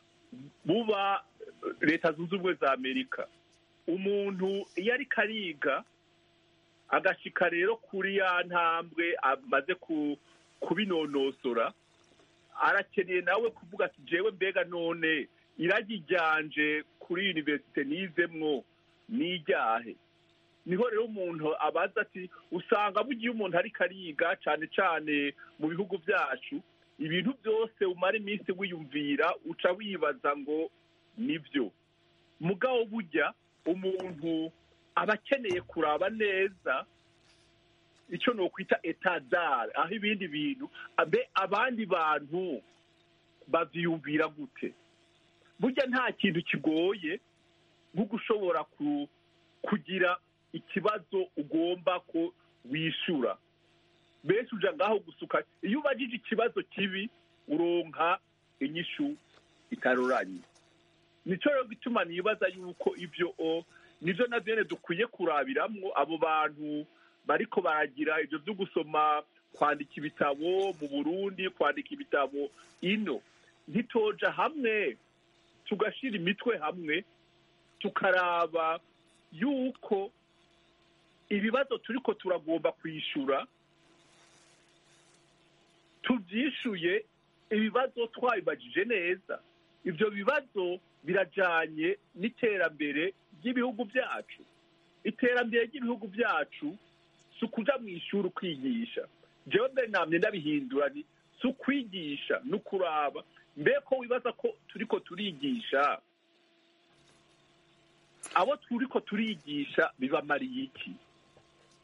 buba eh, leta zunze ubumwe za amerika umuntu iyo ariko ariga agashika rero kuri ya ntambwe amaze ku- kubinonosora arakeneye nawe kuvuga ati jewe mbega none iragi ryanje kuri universite nizemwo n'iryahe niho rero umuntu abaza ati usanga bugiye umuntu ariko ariga cane cane mu bihugu vyacu ibintu byose umara iminsi wiyumvira uca wibaza ngo nivyo mugabo burya umuntu aba akeneye kuraba neza icyo ni ukwita etadare aho ibindi bintu abe abandi bantu bavyiyumvira gute burya nta kintu kigoye nko gushobora ku, kugira ikibazo ugomba ko wishura benshi uja ngaho gusuka iyo ubajije ikibazo kibi uronka inyishu itaroranye nico rero gituma nibaza yuko ivyo o nivyo na vyene dukwiye kurabiramwo abo bantu bariko baragira ivyo vyo gusoma kwandika ibitabo mu burundi kwandika ibitabo ino ntitoja hamwe tugashira imitwe hamwe tukaraba yuko ibibazo turiko turagomba kwishura tuvyishuye ibibazo twabibajije neza ivyo bibazo birajanye n'iterambere ry'ibihugu vyacu iterambere ry'ibihugu vyacu si ukuja mu ishuri ukwigisha jewe mbere namye ndabihindura ni si ukwigisha ni ukuraba mbere ko wibaza ko turiko turigisha abo turiko turigisha bibamariye iki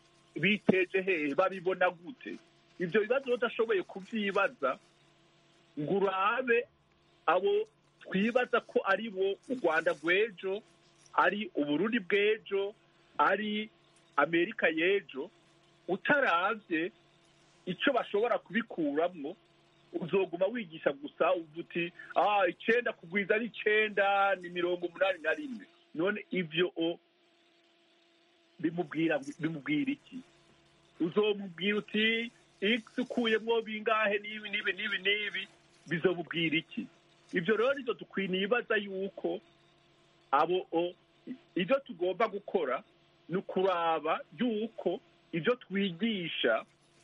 biteje hehe babibona gute ivyo bibazo udashoboye kuvyibaza ngo urabe abo twibaza ko ari bo u rwanda rw'ejo ari uburundi bw'ejo ari amerika y'ejo utaravye icyo bashobora kubikuramwo uzoguma wigisha gusa uvuga uti ah icenda kugwiza ari icenda ni mirongo umunani na rimwe none ivyo o bimubwira bimubwira iki uzomubwira uti x ukuyemwo bingahe n'ibi n'ibi n'ibi n'ibi bizomubwira iki ibyo rero nivyo dukwiye nibaza yuko abo o ibyo tugomba gukora ni ukuraba yuko ibyo twigisha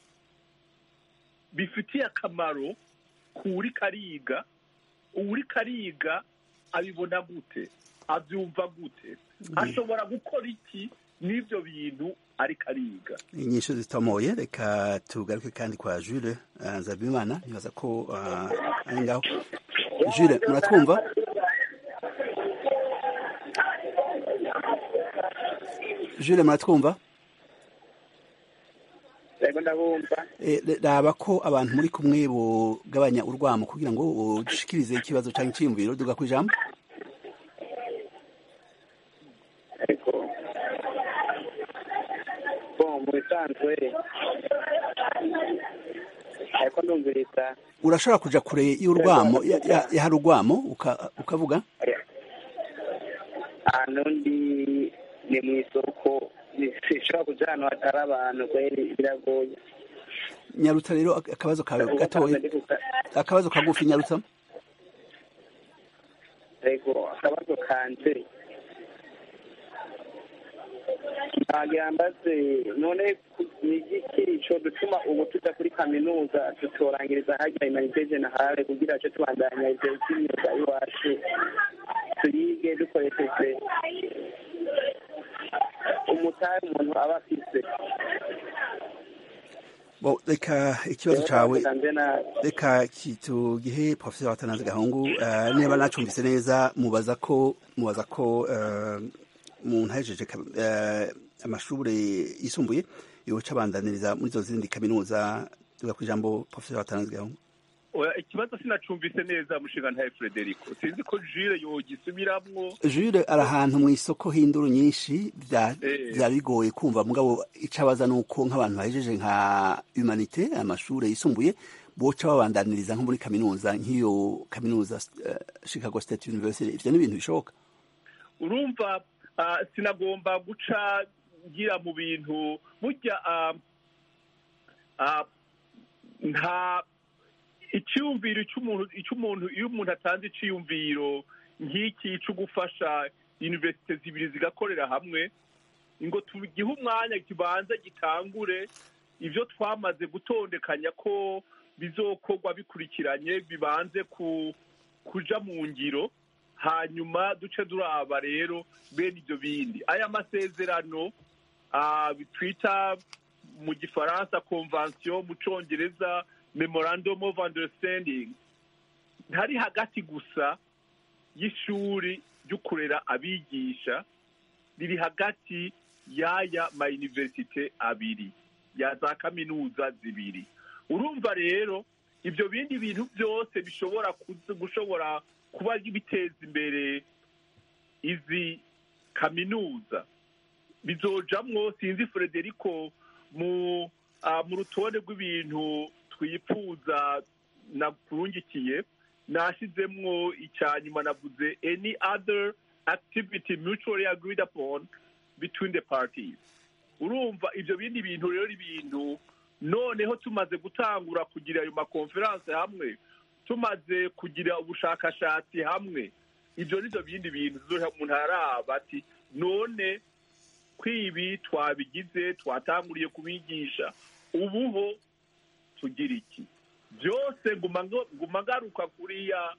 bifitiye akamaro kuri kariga uri kariga abibona gute abyumva gute ashobora gukora iki n'ibyo bintu ariko ariga inyishu zitomoye reka tugaruke kandi kwa Jules uh, Nzabimana nibaza ko uh, ari ngaho Jules muratwumva Jules muratwumva yego ndabumva raba ko abantu muri kumwe bugabanya urwamo kugira ngo ushikirize ikibazo cyangwa icyiyumviro duga ku ijambo ariko bo mu bisanzwe ariko ndumviriza urashobora kuja kure y'urwamo yahari urwamo ukavuga ahantu ndi ni mu isoko sinshobora kuja ahantu hatari abantu kweri biragoye nyarutsa rero akabazo kawe gatoya akabazo kagufi nyarutsa yego akabazo kanje nagira mbaze none ni igiki co dutuma ubu tuja kuri kaminuza tutorangiriza harya humanite generale kugira co tubandanya ivyo vy'imyuga y'iwacu tuyige dukoresheje umutahe umuntu aba afise bo reka ikibazo cawe reka tugihe professeur watanaze gahungu uh, niba nacumvise neza mubaza ko mubaza ko uh, umuntu ahejeje uh, amashure yisumbuye yoca abandaniriza muri zo zindi kaminuza tuga ku ijambo professeur watanaze gahungu ikibazo sinacumvise neza mushinga ntaye Frederico sinzi ko Jules yogisubiramwo Jules ari ahantu mu isoko hinduru nyinshi vya bigoye kumva mugabo icabaza nuko nk'abantu bahejeje nka humanité amashure yisumbuye boca babandaniriza nko muri kaminuza nk'iyo kaminuza uh, Chicago State University ivyo ni ibintu bishoboka urumva uh, sinagomba guca ngira mu bintu burya uh, uh, nta icyumviro cy'umuntu iyo umuntu atanze icyiyumviro nk'iki cyo gufasha univerisite zibiri zigakorera hamwe ngo tugihe umwanya kibanza gitangure ibyo twamaze gutondekanya ko bizokorwa bikurikiranye bibanze kuja mu ngiro hanyuma duce duraba rero bene ibyo bindi aya masezerano twita mu gifaransa konvansiyo mu cyongereza memorandum of understanding ntari hagati gusa y'ishuri ryo kurera abigisha riri hagati y'aya ma universite abiri ya za kaminuza zibiri urumva rero ibyo bindi bintu byose bishobora gushobora kuba biteza imbere izi kaminuza bizojamwo sinzi frederico mu mu rutonde rw'ibintu twifuza nakurungikiye nashyizemwo icya nyuma navuze any other activity mutually agreed upon between the parties urumva ibyo bindi bintu rero ibintu noneho tumaze gutangura kugira ayo makonferanse hamwe tumaze kugira ubushakashatsi hamwe ibyo ni byo bindi bintu umuntu araba ati none kwibi twabigize twatanguriye kubigisha ubuho tugira iki byose nguma ngaruka kuri ya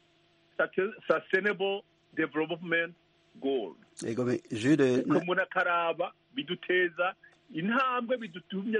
sustainable development goal umuntu akaraba biduteza intambwe bidutumye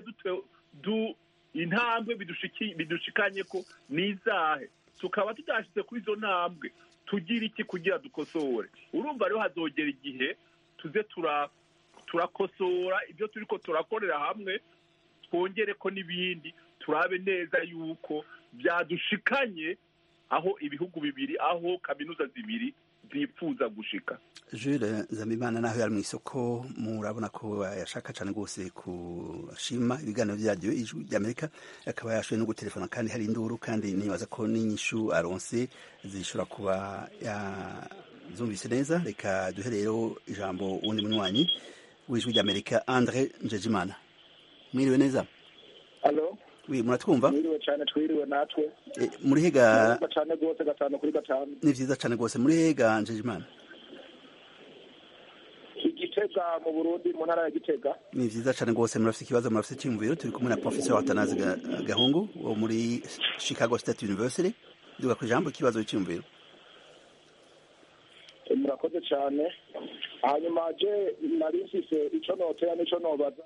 intambwe bidushikanye ko n'izahe tukaba tudashyize kuri izo ntambwe tugira iki kugira dukosore urumva rero hazogera igihe tuze turakosora ibyo turi ko turakorera hamwe twongere ko n'ibindi turabe neza yuko byadushikanye aho ibihugu bibiri aho kaminuza zibiri zipfuza gushika Jules Zamimana naho yari mu isoko murabona ko yashaka cyane rwose kushima ibiganiro byaryo ijwi ry'Amerika akaba yashoboye no gutelefona kandi hari induru kandi nibaza ko n'inyishu aronse zishobora kuba yazumvise neza reka duhe rero ijambo uwundi munywanyi w'ijwi ry'Amerika Andre Njejimana mwiriwe neza Alo wi muratwumva mwiriwe cyane twiriwe natwe Eh, muri hega Mwiriwe cyane rwose gatanu kuri gatanu ni vyiza cyane rwose muri hega Njejimana igitega mu burundi mu ntara ya gitega ni vyiza cyane rwose murafite ikibazo murafite icyumviro turi kumwe na professor Watanazi Ga- Gahungu wo muri Chicago State University duga ku ijambo ikibazo cy'umviro Eh, murakoze cyane hanyuma je nari mfise ico notera n'ico nobaza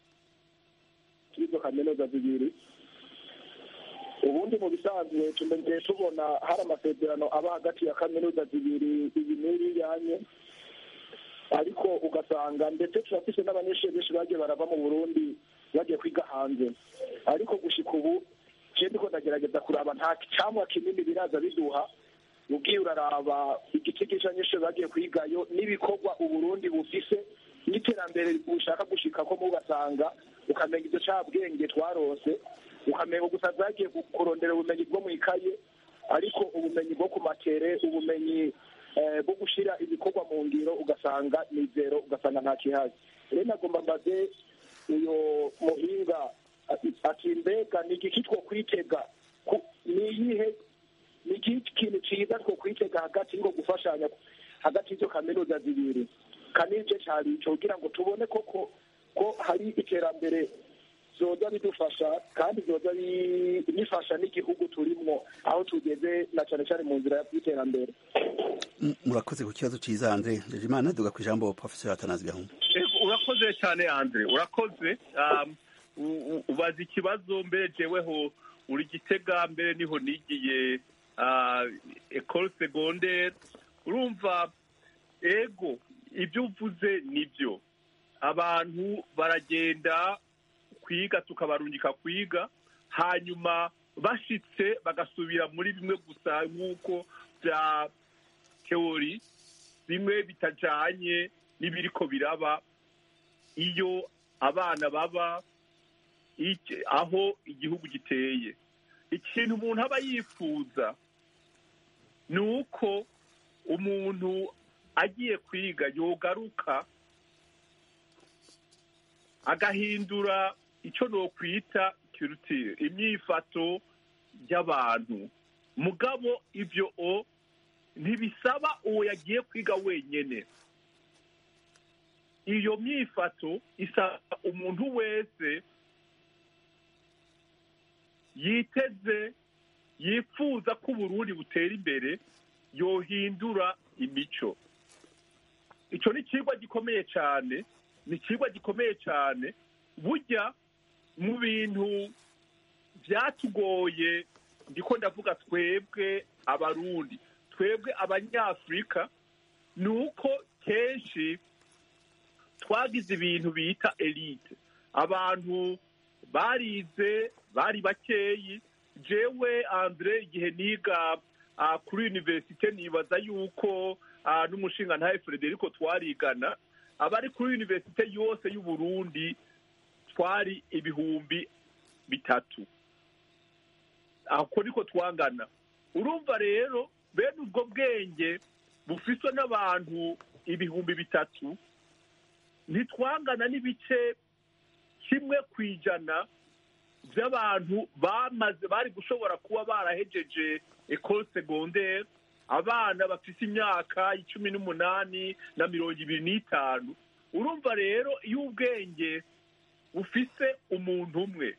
kuri izo kaminuza zibiri ubundi mu bisanzwe tumenye tubona hari amasezerano aba hagati ya kaminuza zibiri iyi n'iyi yanye ariko ugasanga ndetse turafise n'abanyeshuri benshi bagiye barava mu burundi bagiye kwiga hanze ariko gushika ubu je ndiko ndagerageza kuraba nta camwa kinini biraza biduha ugiye uraraba igiti cy'abanyeshuri bagiye kwigayo n'ibikorwa uburundi bufise n'iterambere bushaka gushika ko mugasanga ukamenya ibyo cabwenge twarose ukamenya gusa zagiye kurondera ubumenyi bwo mu ikaye ariko ubumenyi bwo ku matere ubumenyi eh, bwo gushira ibikorwa mu ngiro ugasanga ni zero ugasanga nta kihazi rero nagomba mbaze uyo muhinga ati- ati mbega ni igiki two kwitega Ku- ni iyihe ni iki kintu cyiza two kwitega hagati ngo gufashanya hagati y'izo kaminuza zibiri kanije cyari ico kugira ngo tubone koko ko hari iterambere zoza bidufasha kandi zoza bi- bifasha n'igihugu turimwo aho tugeze na cane cane mu nzira y'iterambere M- murakoze ku kibazo ciza Andre Njejimana duga ku ijambo professor Watanazi Gahungu Ego, urakoze cyane andre urakoze Um, u- u- ubaza ikibazo mbere jeweho uri gitega mbere niho nigiye ah, ecole secondaire urumva ego ibyo uvuze nibyo abantu baragenda kwiga tukabarungika kwiga hanyuma bashitse bagasubira muri bimwe gusa nk'uko bya teori bimwe bitajanye n'ibiriko biraba iyo abana baba iki- aho igihugu giteye ikintu umuntu aba yifuza ni uko umuntu agiye kwiga yogaruka agahindura icyo nokwita kirutire imyifato y'abantu mugabo ibyo o ntibisaba uwo yagiye kwiga wenyene iyo myifato isaba umuntu wese yiteze yifuza ko uburundi butera imbere yohindura imico icyo ni ikigwa gikomeye cyane ni ikigwa gikomeye cyane burya mu bintu byatugoye ndiko ndavuga twebwe abarundi twebwe abanyafurika ni uko kenshi twagize ibintu bita elite abantu barize bari bakeyi jewe andre igihe niga ah, kuri universite nibaza yuko ah, n'umushinga ntahe frederico twarigana abari kuri universite yose y'uburundi twari ibihumbi bitatu ako niko twangana urumva rero bene ubwo bwenge bufiswe n'abantu ibihumbi bitatu ntitwangana n'ibice kimwe ku ijana by'abantu bamaze bari gushobora kuba barahejeje ecole secondaire abana bafite imyaka icumi n'umunani na mirongo ibiri n'itanu urumva rero iyo ubwenge bufise umuntu umwe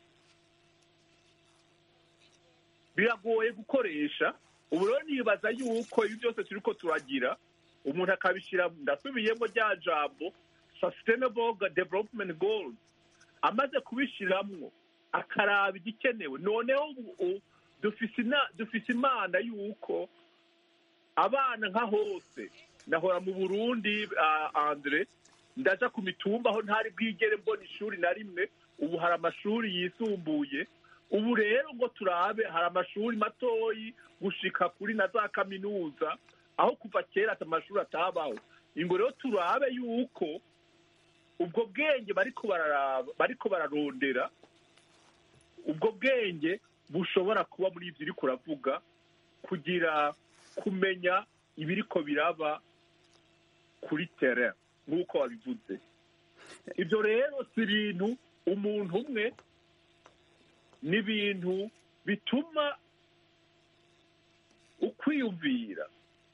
biragoye gukoresha ubu rero nibaza yuko ibi byose turi ko turagira umuntu akabishyira ndasubiyemo rya jambo sustainable development goals amaze kubishyiramo akaraba igikenewe noneho ubu dufise ina- dufise imana yuko abana nka hose nahora mu burundi ah, andre ndaja ku mitumba aho ntari bwigere mbona ishuri na rimwe ubu hari amashuri yisumbuye ubu rero ngo turabe hari amashuri matoyi gushika kuri na za kaminuza aho kuva kera ati amashuri atabaho ingo rero turabe yuko ubwo bwenge bariko bararaba bariko bararondera ubwo bwenge bushobora kuba muri ibyo uri kuravuga kugira kumenya ibiriko biraba kuri terrain nk'uko wabivuze ibyo rero si ibintu umuntu umwe ni ibintu bituma ukwiyumvira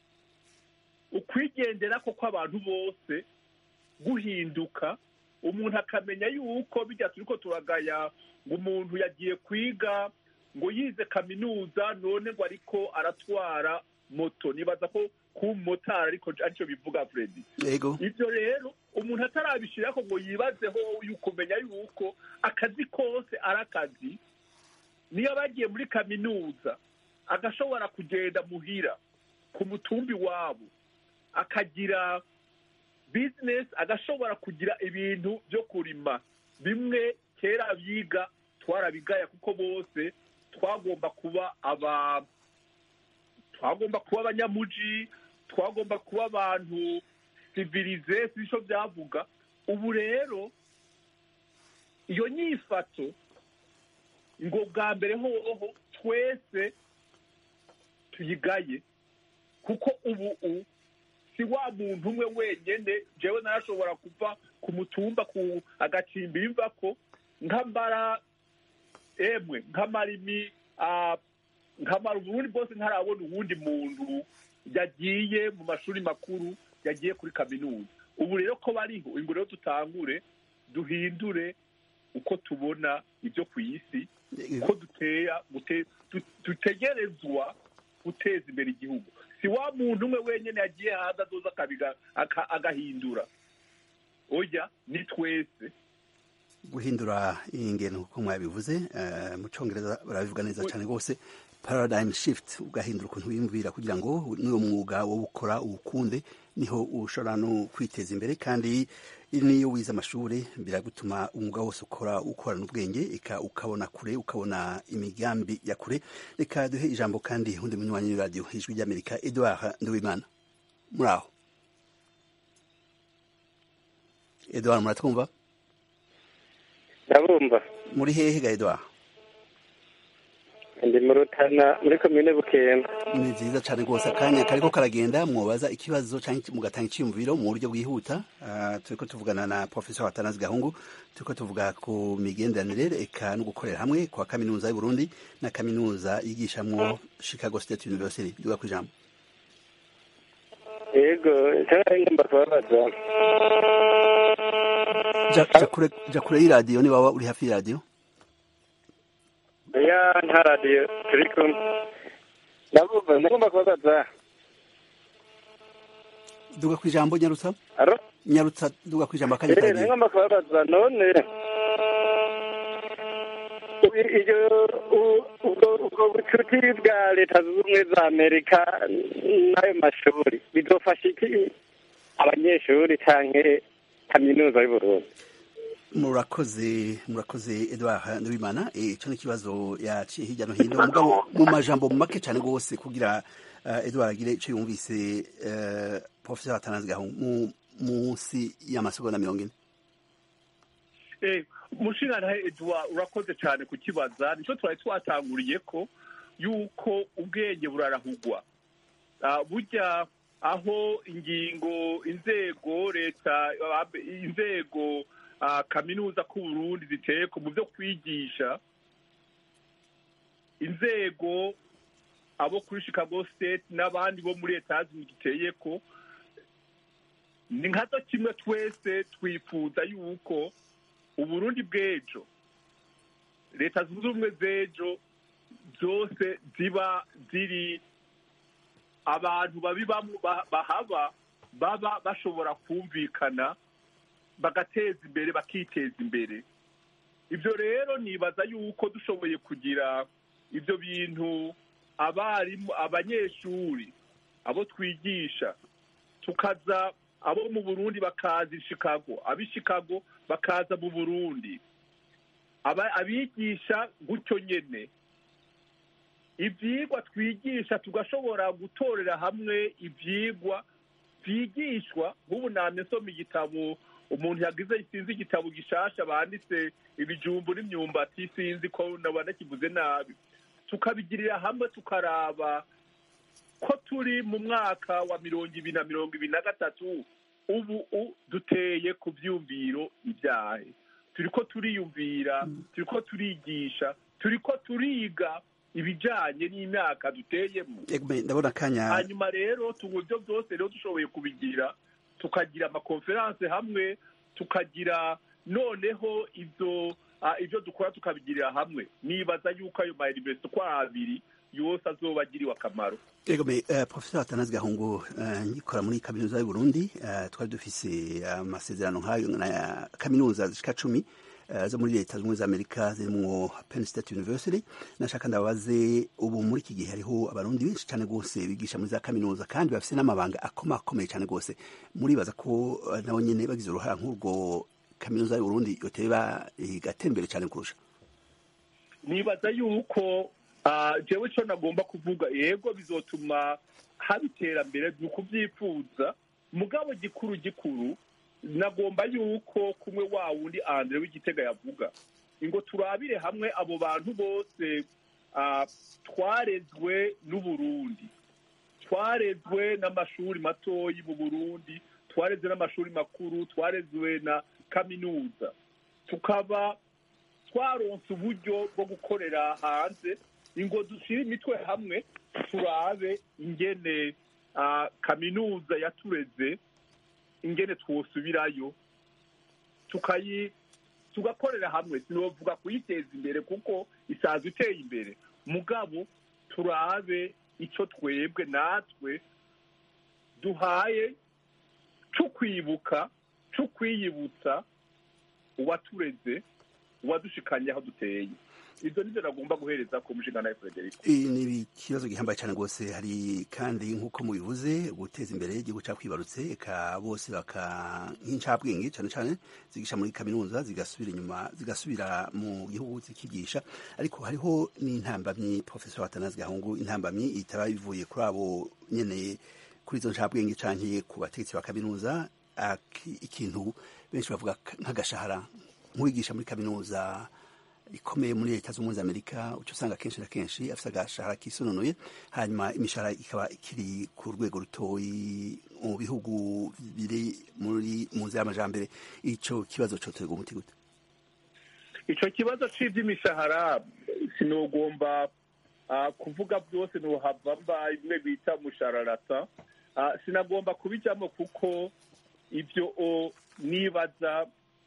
ukwigendera ko kw'abantu bose guhinduka umuntu akamenya yuko bijya turi ko turagaya ngo umuntu yagiye kwiga ngo yize kaminuza none ngo ariko aratwara moto nibaza ko kuba umumotari ariko aricyo bivuga Freddy yego ibyo rero umuntu atarabishyiraho ngo yibazeho kumenya yuko akazi kose ari akazi niyo bagiye muri kaminuza agashobora kugenda muhira ku mutumbi wabo akagira bizinesi agashobora kugira ibintu byo kurima bimwe kera biga twarabigaya kuko bose twagomba kuba aba twagomba kuba abanyamuji twagomba kuba abantu sivirize si cyo byavuga ubu rero iyo nyifato ngo bwa mbere hoho twese tuyigaye kuko ubu u si wa muntu umwe wenyine jewe narashobora kuva ku mutumba ku agacimba imva ko nkambara emwe nk'amarimi nkamara uburundi bwose ntarabona uwundi muntu yagiye mu mashuri makuru yagiye kuri kaminuza ubu rero ko bariho ingo rero dutangure duhindure uko tubona ibyo ku isi uko duteya dutegerezwa guteza imbere igihugu si wa muntu umwe wenyine yagiye hanze azoza agahindura oya ni twese guhindura ingendo nk'uko mwabivuze mu cyongereza barabivuga neza cyane rwose paradigm shift ugahindura ukuntu wiyumvira kugira ngo n'uwo mwuga wo gukora uwukunde niho ushobora no kwiteza imbere kandi n'iyo wize amashuri biragutuma umwuga wose ukora ukorana ubwenge ukabona kure ukabona imigambi ya kure reka duhe ijambo kandi undi munywanyi w'iradiyo ijwi ry'amerika edouard nduwimana muri aho edouard muratwumva ndabumva muri hehe ga edouard ndi mu rutana muri komine bukemba ni nziza cyane rwose akanya kariko karagenda mwobaza ikibazo cyangwa mugatanga icyiyumviro mu buryo bwihuta turiko tuvugana na professor watanazi gahungu turiko tuvuga ku migenderanire eka no gukorera hamwe kwa kaminuza y'uburundi na kaminuza yigishamwo chicago state university duga ku ijambo yego cyangwa ngomba kubabaza ja kure y'iradiyo niba waba uri hafi y'iradiyo ya nta radiyo turi kumwe ndabumva ndagomba kubabaza duga ku ijambo nyarutsa aro nyarutsa duga ku ijambo akanya eh kagiye ndagomba kubabaza none iyo ubwo ubwo bucuti bwa leta zunze ubumwe za amerika n'ayo mashuri bizofasha iki abanyeshuri canke kaminuza y'uburundi murakoze murakoze edouard nduwimana icyo ni ikibazo yaciye hirya no hino mugabo mu majambo make cyane rwose kugira uh, edouard agire icyo yumvise uh, professor atanazi gahungu munsi y'amasegonda mirongo ine eh mushingana edouard urakoze cyane kukibaza nicyo twari twatanguriye ko yuko ubwenge burarahugwa uh, burya aho ingingo inzego leta inzego kaminuza k'uburundi ziteye ko mu byo kwigisha inzego abo kuri chicago state n'abandi bo muri leta ziteye ko ni nkazo kimwe twese twifuza yuko uburundi bw'ejo leta zunze ubumwe z'ejo zose ziba ziri abantu babibamo bahaba baba bashobora kumvikana bagateza imbere bakiteza imbere ibyo rero nibaza yuko dushoboye kugira ibyo bintu abarimu abanyeshuri abo twigisha tukaza abo mu burundi bakaza i chicago ab'i chicago bakaza mu burundi aba- abigisha gutyo nyene ivyigwa twigisha tugashobora gutorera hamwe ivyigwa vyigishwa nk'ubu namye nsoma igitabo umuntu yagize sinzi igitabo gishasha banditse ibijumbu n'imyumbati sinzi ko naba nakivuze nabi tukabigirira hamwe tukaraba ko turi mu mwaka wa mirongo ibiri na mirongo ibiri na gatatu ubu u- duteye ku vyumviro ibyahe turiko turiyumvira turiko turigisha turiko turiga ibijanye n'imyaka duteyemo Egme, ndabona akanya hanyuma rero tubu ibyo byose rero dushoboye kubigira tukagira amakonferanse hamwe tukagira noneho ibyo ah, ibyo dukora tukabigirira hamwe nibaza yuko ayo mayuniversite uko ari abiri yose azoba agiriwe akamaro Egome, uh, Professor Atanazi Gahungu uh, ngikora muri kaminuza y'u Burundi uh, twari dufise amasezerano nk'ayo na kaminuza zishika cumi uh, zo muri leta z'ubumwe za Amerika zirimwo Penn State University nashaka ndabaze ubu muri iki gihe hariho abarundi benshi cyane gose bigisha muri za kaminuza kandi bafise n'amabanga akomakomeye cyane gose muribaza ko uh, nabo nyene bagize uruhara nk'urwo kaminuza y'u Burundi yoteba igatera imbere cyane kurusha nibaza yuko ah, jewe icyo nagomba kuvuga yego bizotuma haba iterambere ni ukubyifuza mugabo gikuru gikuru nagomba yuko kumwe wa wundi andre w'igitega yavuga ngo turabire hamwe abo bantu bose ah, twarezwe n'uburundi twarezwe n'amashuri matoyi mu burundi twarezwe n'amashuri makuru twarezwe na kaminuza tukaba twaronse uburyo bwo gukorera hanze ingo dushyire imitwe hamwe turabe ingene ah, kaminuza yatureze ingene twosubirayo tukayi tugakorera hamwe sinovuga kuyiteza imbere kuko isanzwe iteye imbere mugabo turabe icyo twebwe natwe duhaye cyo kwibuka cyo kwiyibutsa uwatureze uwadushikanye aho duteye ibyo nibyo nagomba guhereza ku mushinga nawe frederic Iyi ni ikibazo gihambaye cyane rwose hari kandi nk'uko mubivuze guteza imbere igihugu cyakwibarutse eka bose baka nk'incabwenge cyane cyane zigisha muri kaminuza zigasubira inyuma zigasubira mu gihugu zikigisha ariko hariho n'intambamyi professor Atanazi Gahungu intambamyi itaba bivuye kuri abo nyene kuri izo ncabwenge canke ku bategetsi ba kaminuza aki- ikintu benshi bavuga nk'agashahara nk'uwigisha muri kaminuza ikomeye muri leta z'ubumwe za amerika uca usanga kenshi na kenshi afite agashahara kisononoye hanyuma imishahara ikaba ikiri ku rwego rutoyi mu bihugu biri muri mu nzira y'amajambere ico kibazo coterwa umuti gute icyo kibazo cy'iby'imishahara sinogomba ah, kuvuga byose ntuhava mba imwe bita mushararata Ah, sinagomba kubijyamo kuko ibyo o nibaza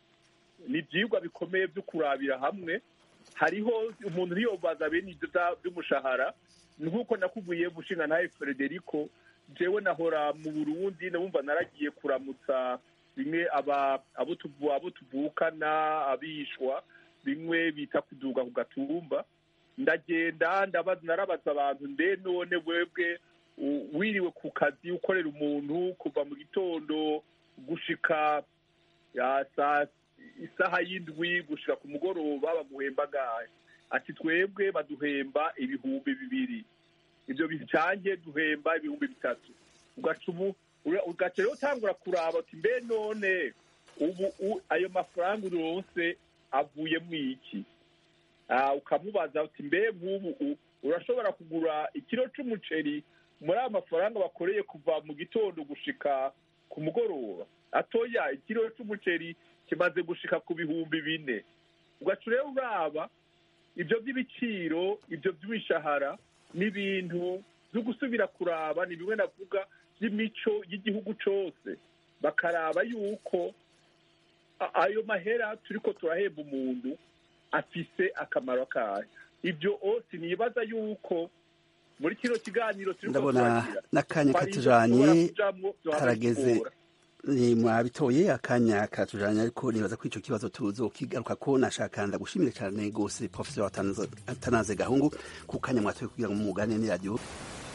ni ibyigwa bikomeye byo kurabira hamwe hariho umuntu ntiyobaza bene ibyo bya- by'umushahara ni nk'uko nakubwiye mushinga nawe frederico jewe nahora mu burundi nabumva naragiye kuramutsa bimwe aba abo tuvu- abo tuvukana abishwa bimwe bita kuduga ku gatumba ndagenda ndabaza narabaza abantu mbe none webwe u- wiriwe ku kazi ukorera umuntu kuva mu gitondo gushika ya saa isaha y'indwi gushika ku mugoroba baguhemba gahe ati twebwe baduhemba ibihumbi bibiri ibyo bicange duhemba ibihumbi bitatu ugaca ubu ura- ugaca rero utangura kuraba uti mbe none ubu u- ayo mafaranga uronse avuyemo iki Ah, ukamubaza uti mbe nk'ubu u- urashobora kugura ikiro c'umuceri muri ayo mafaranga bakoreye kuva mu gitondo gushika ku mugoroba atoya ikiro c'umuceri kimaze gushika ku bihumbi bine ugaca rero uraba ibyo by'ibiciro ibyo by'imishahara n'ibintu byo gusubira kuraba ni bimwe navuga by'imico y'igihugu cose bakaraba yuko a- ayo mahera turiko turahemba umuntu afise akamaro kayo ibyo o sinibaza yuko muri kino kiganiro turiko ndabona turagira n'akanya twari katujanye dushobora kujamwo, duhava karageze bitugora. ni mwabitoye akanya katujanye ariko nibaza ko ico kibazo tuzokigaruka ko nashaka ndagushimire cyane gose professor Atanaze Atanaze Gahungu ku kanya mwatoye kugira ngo mugane ni radio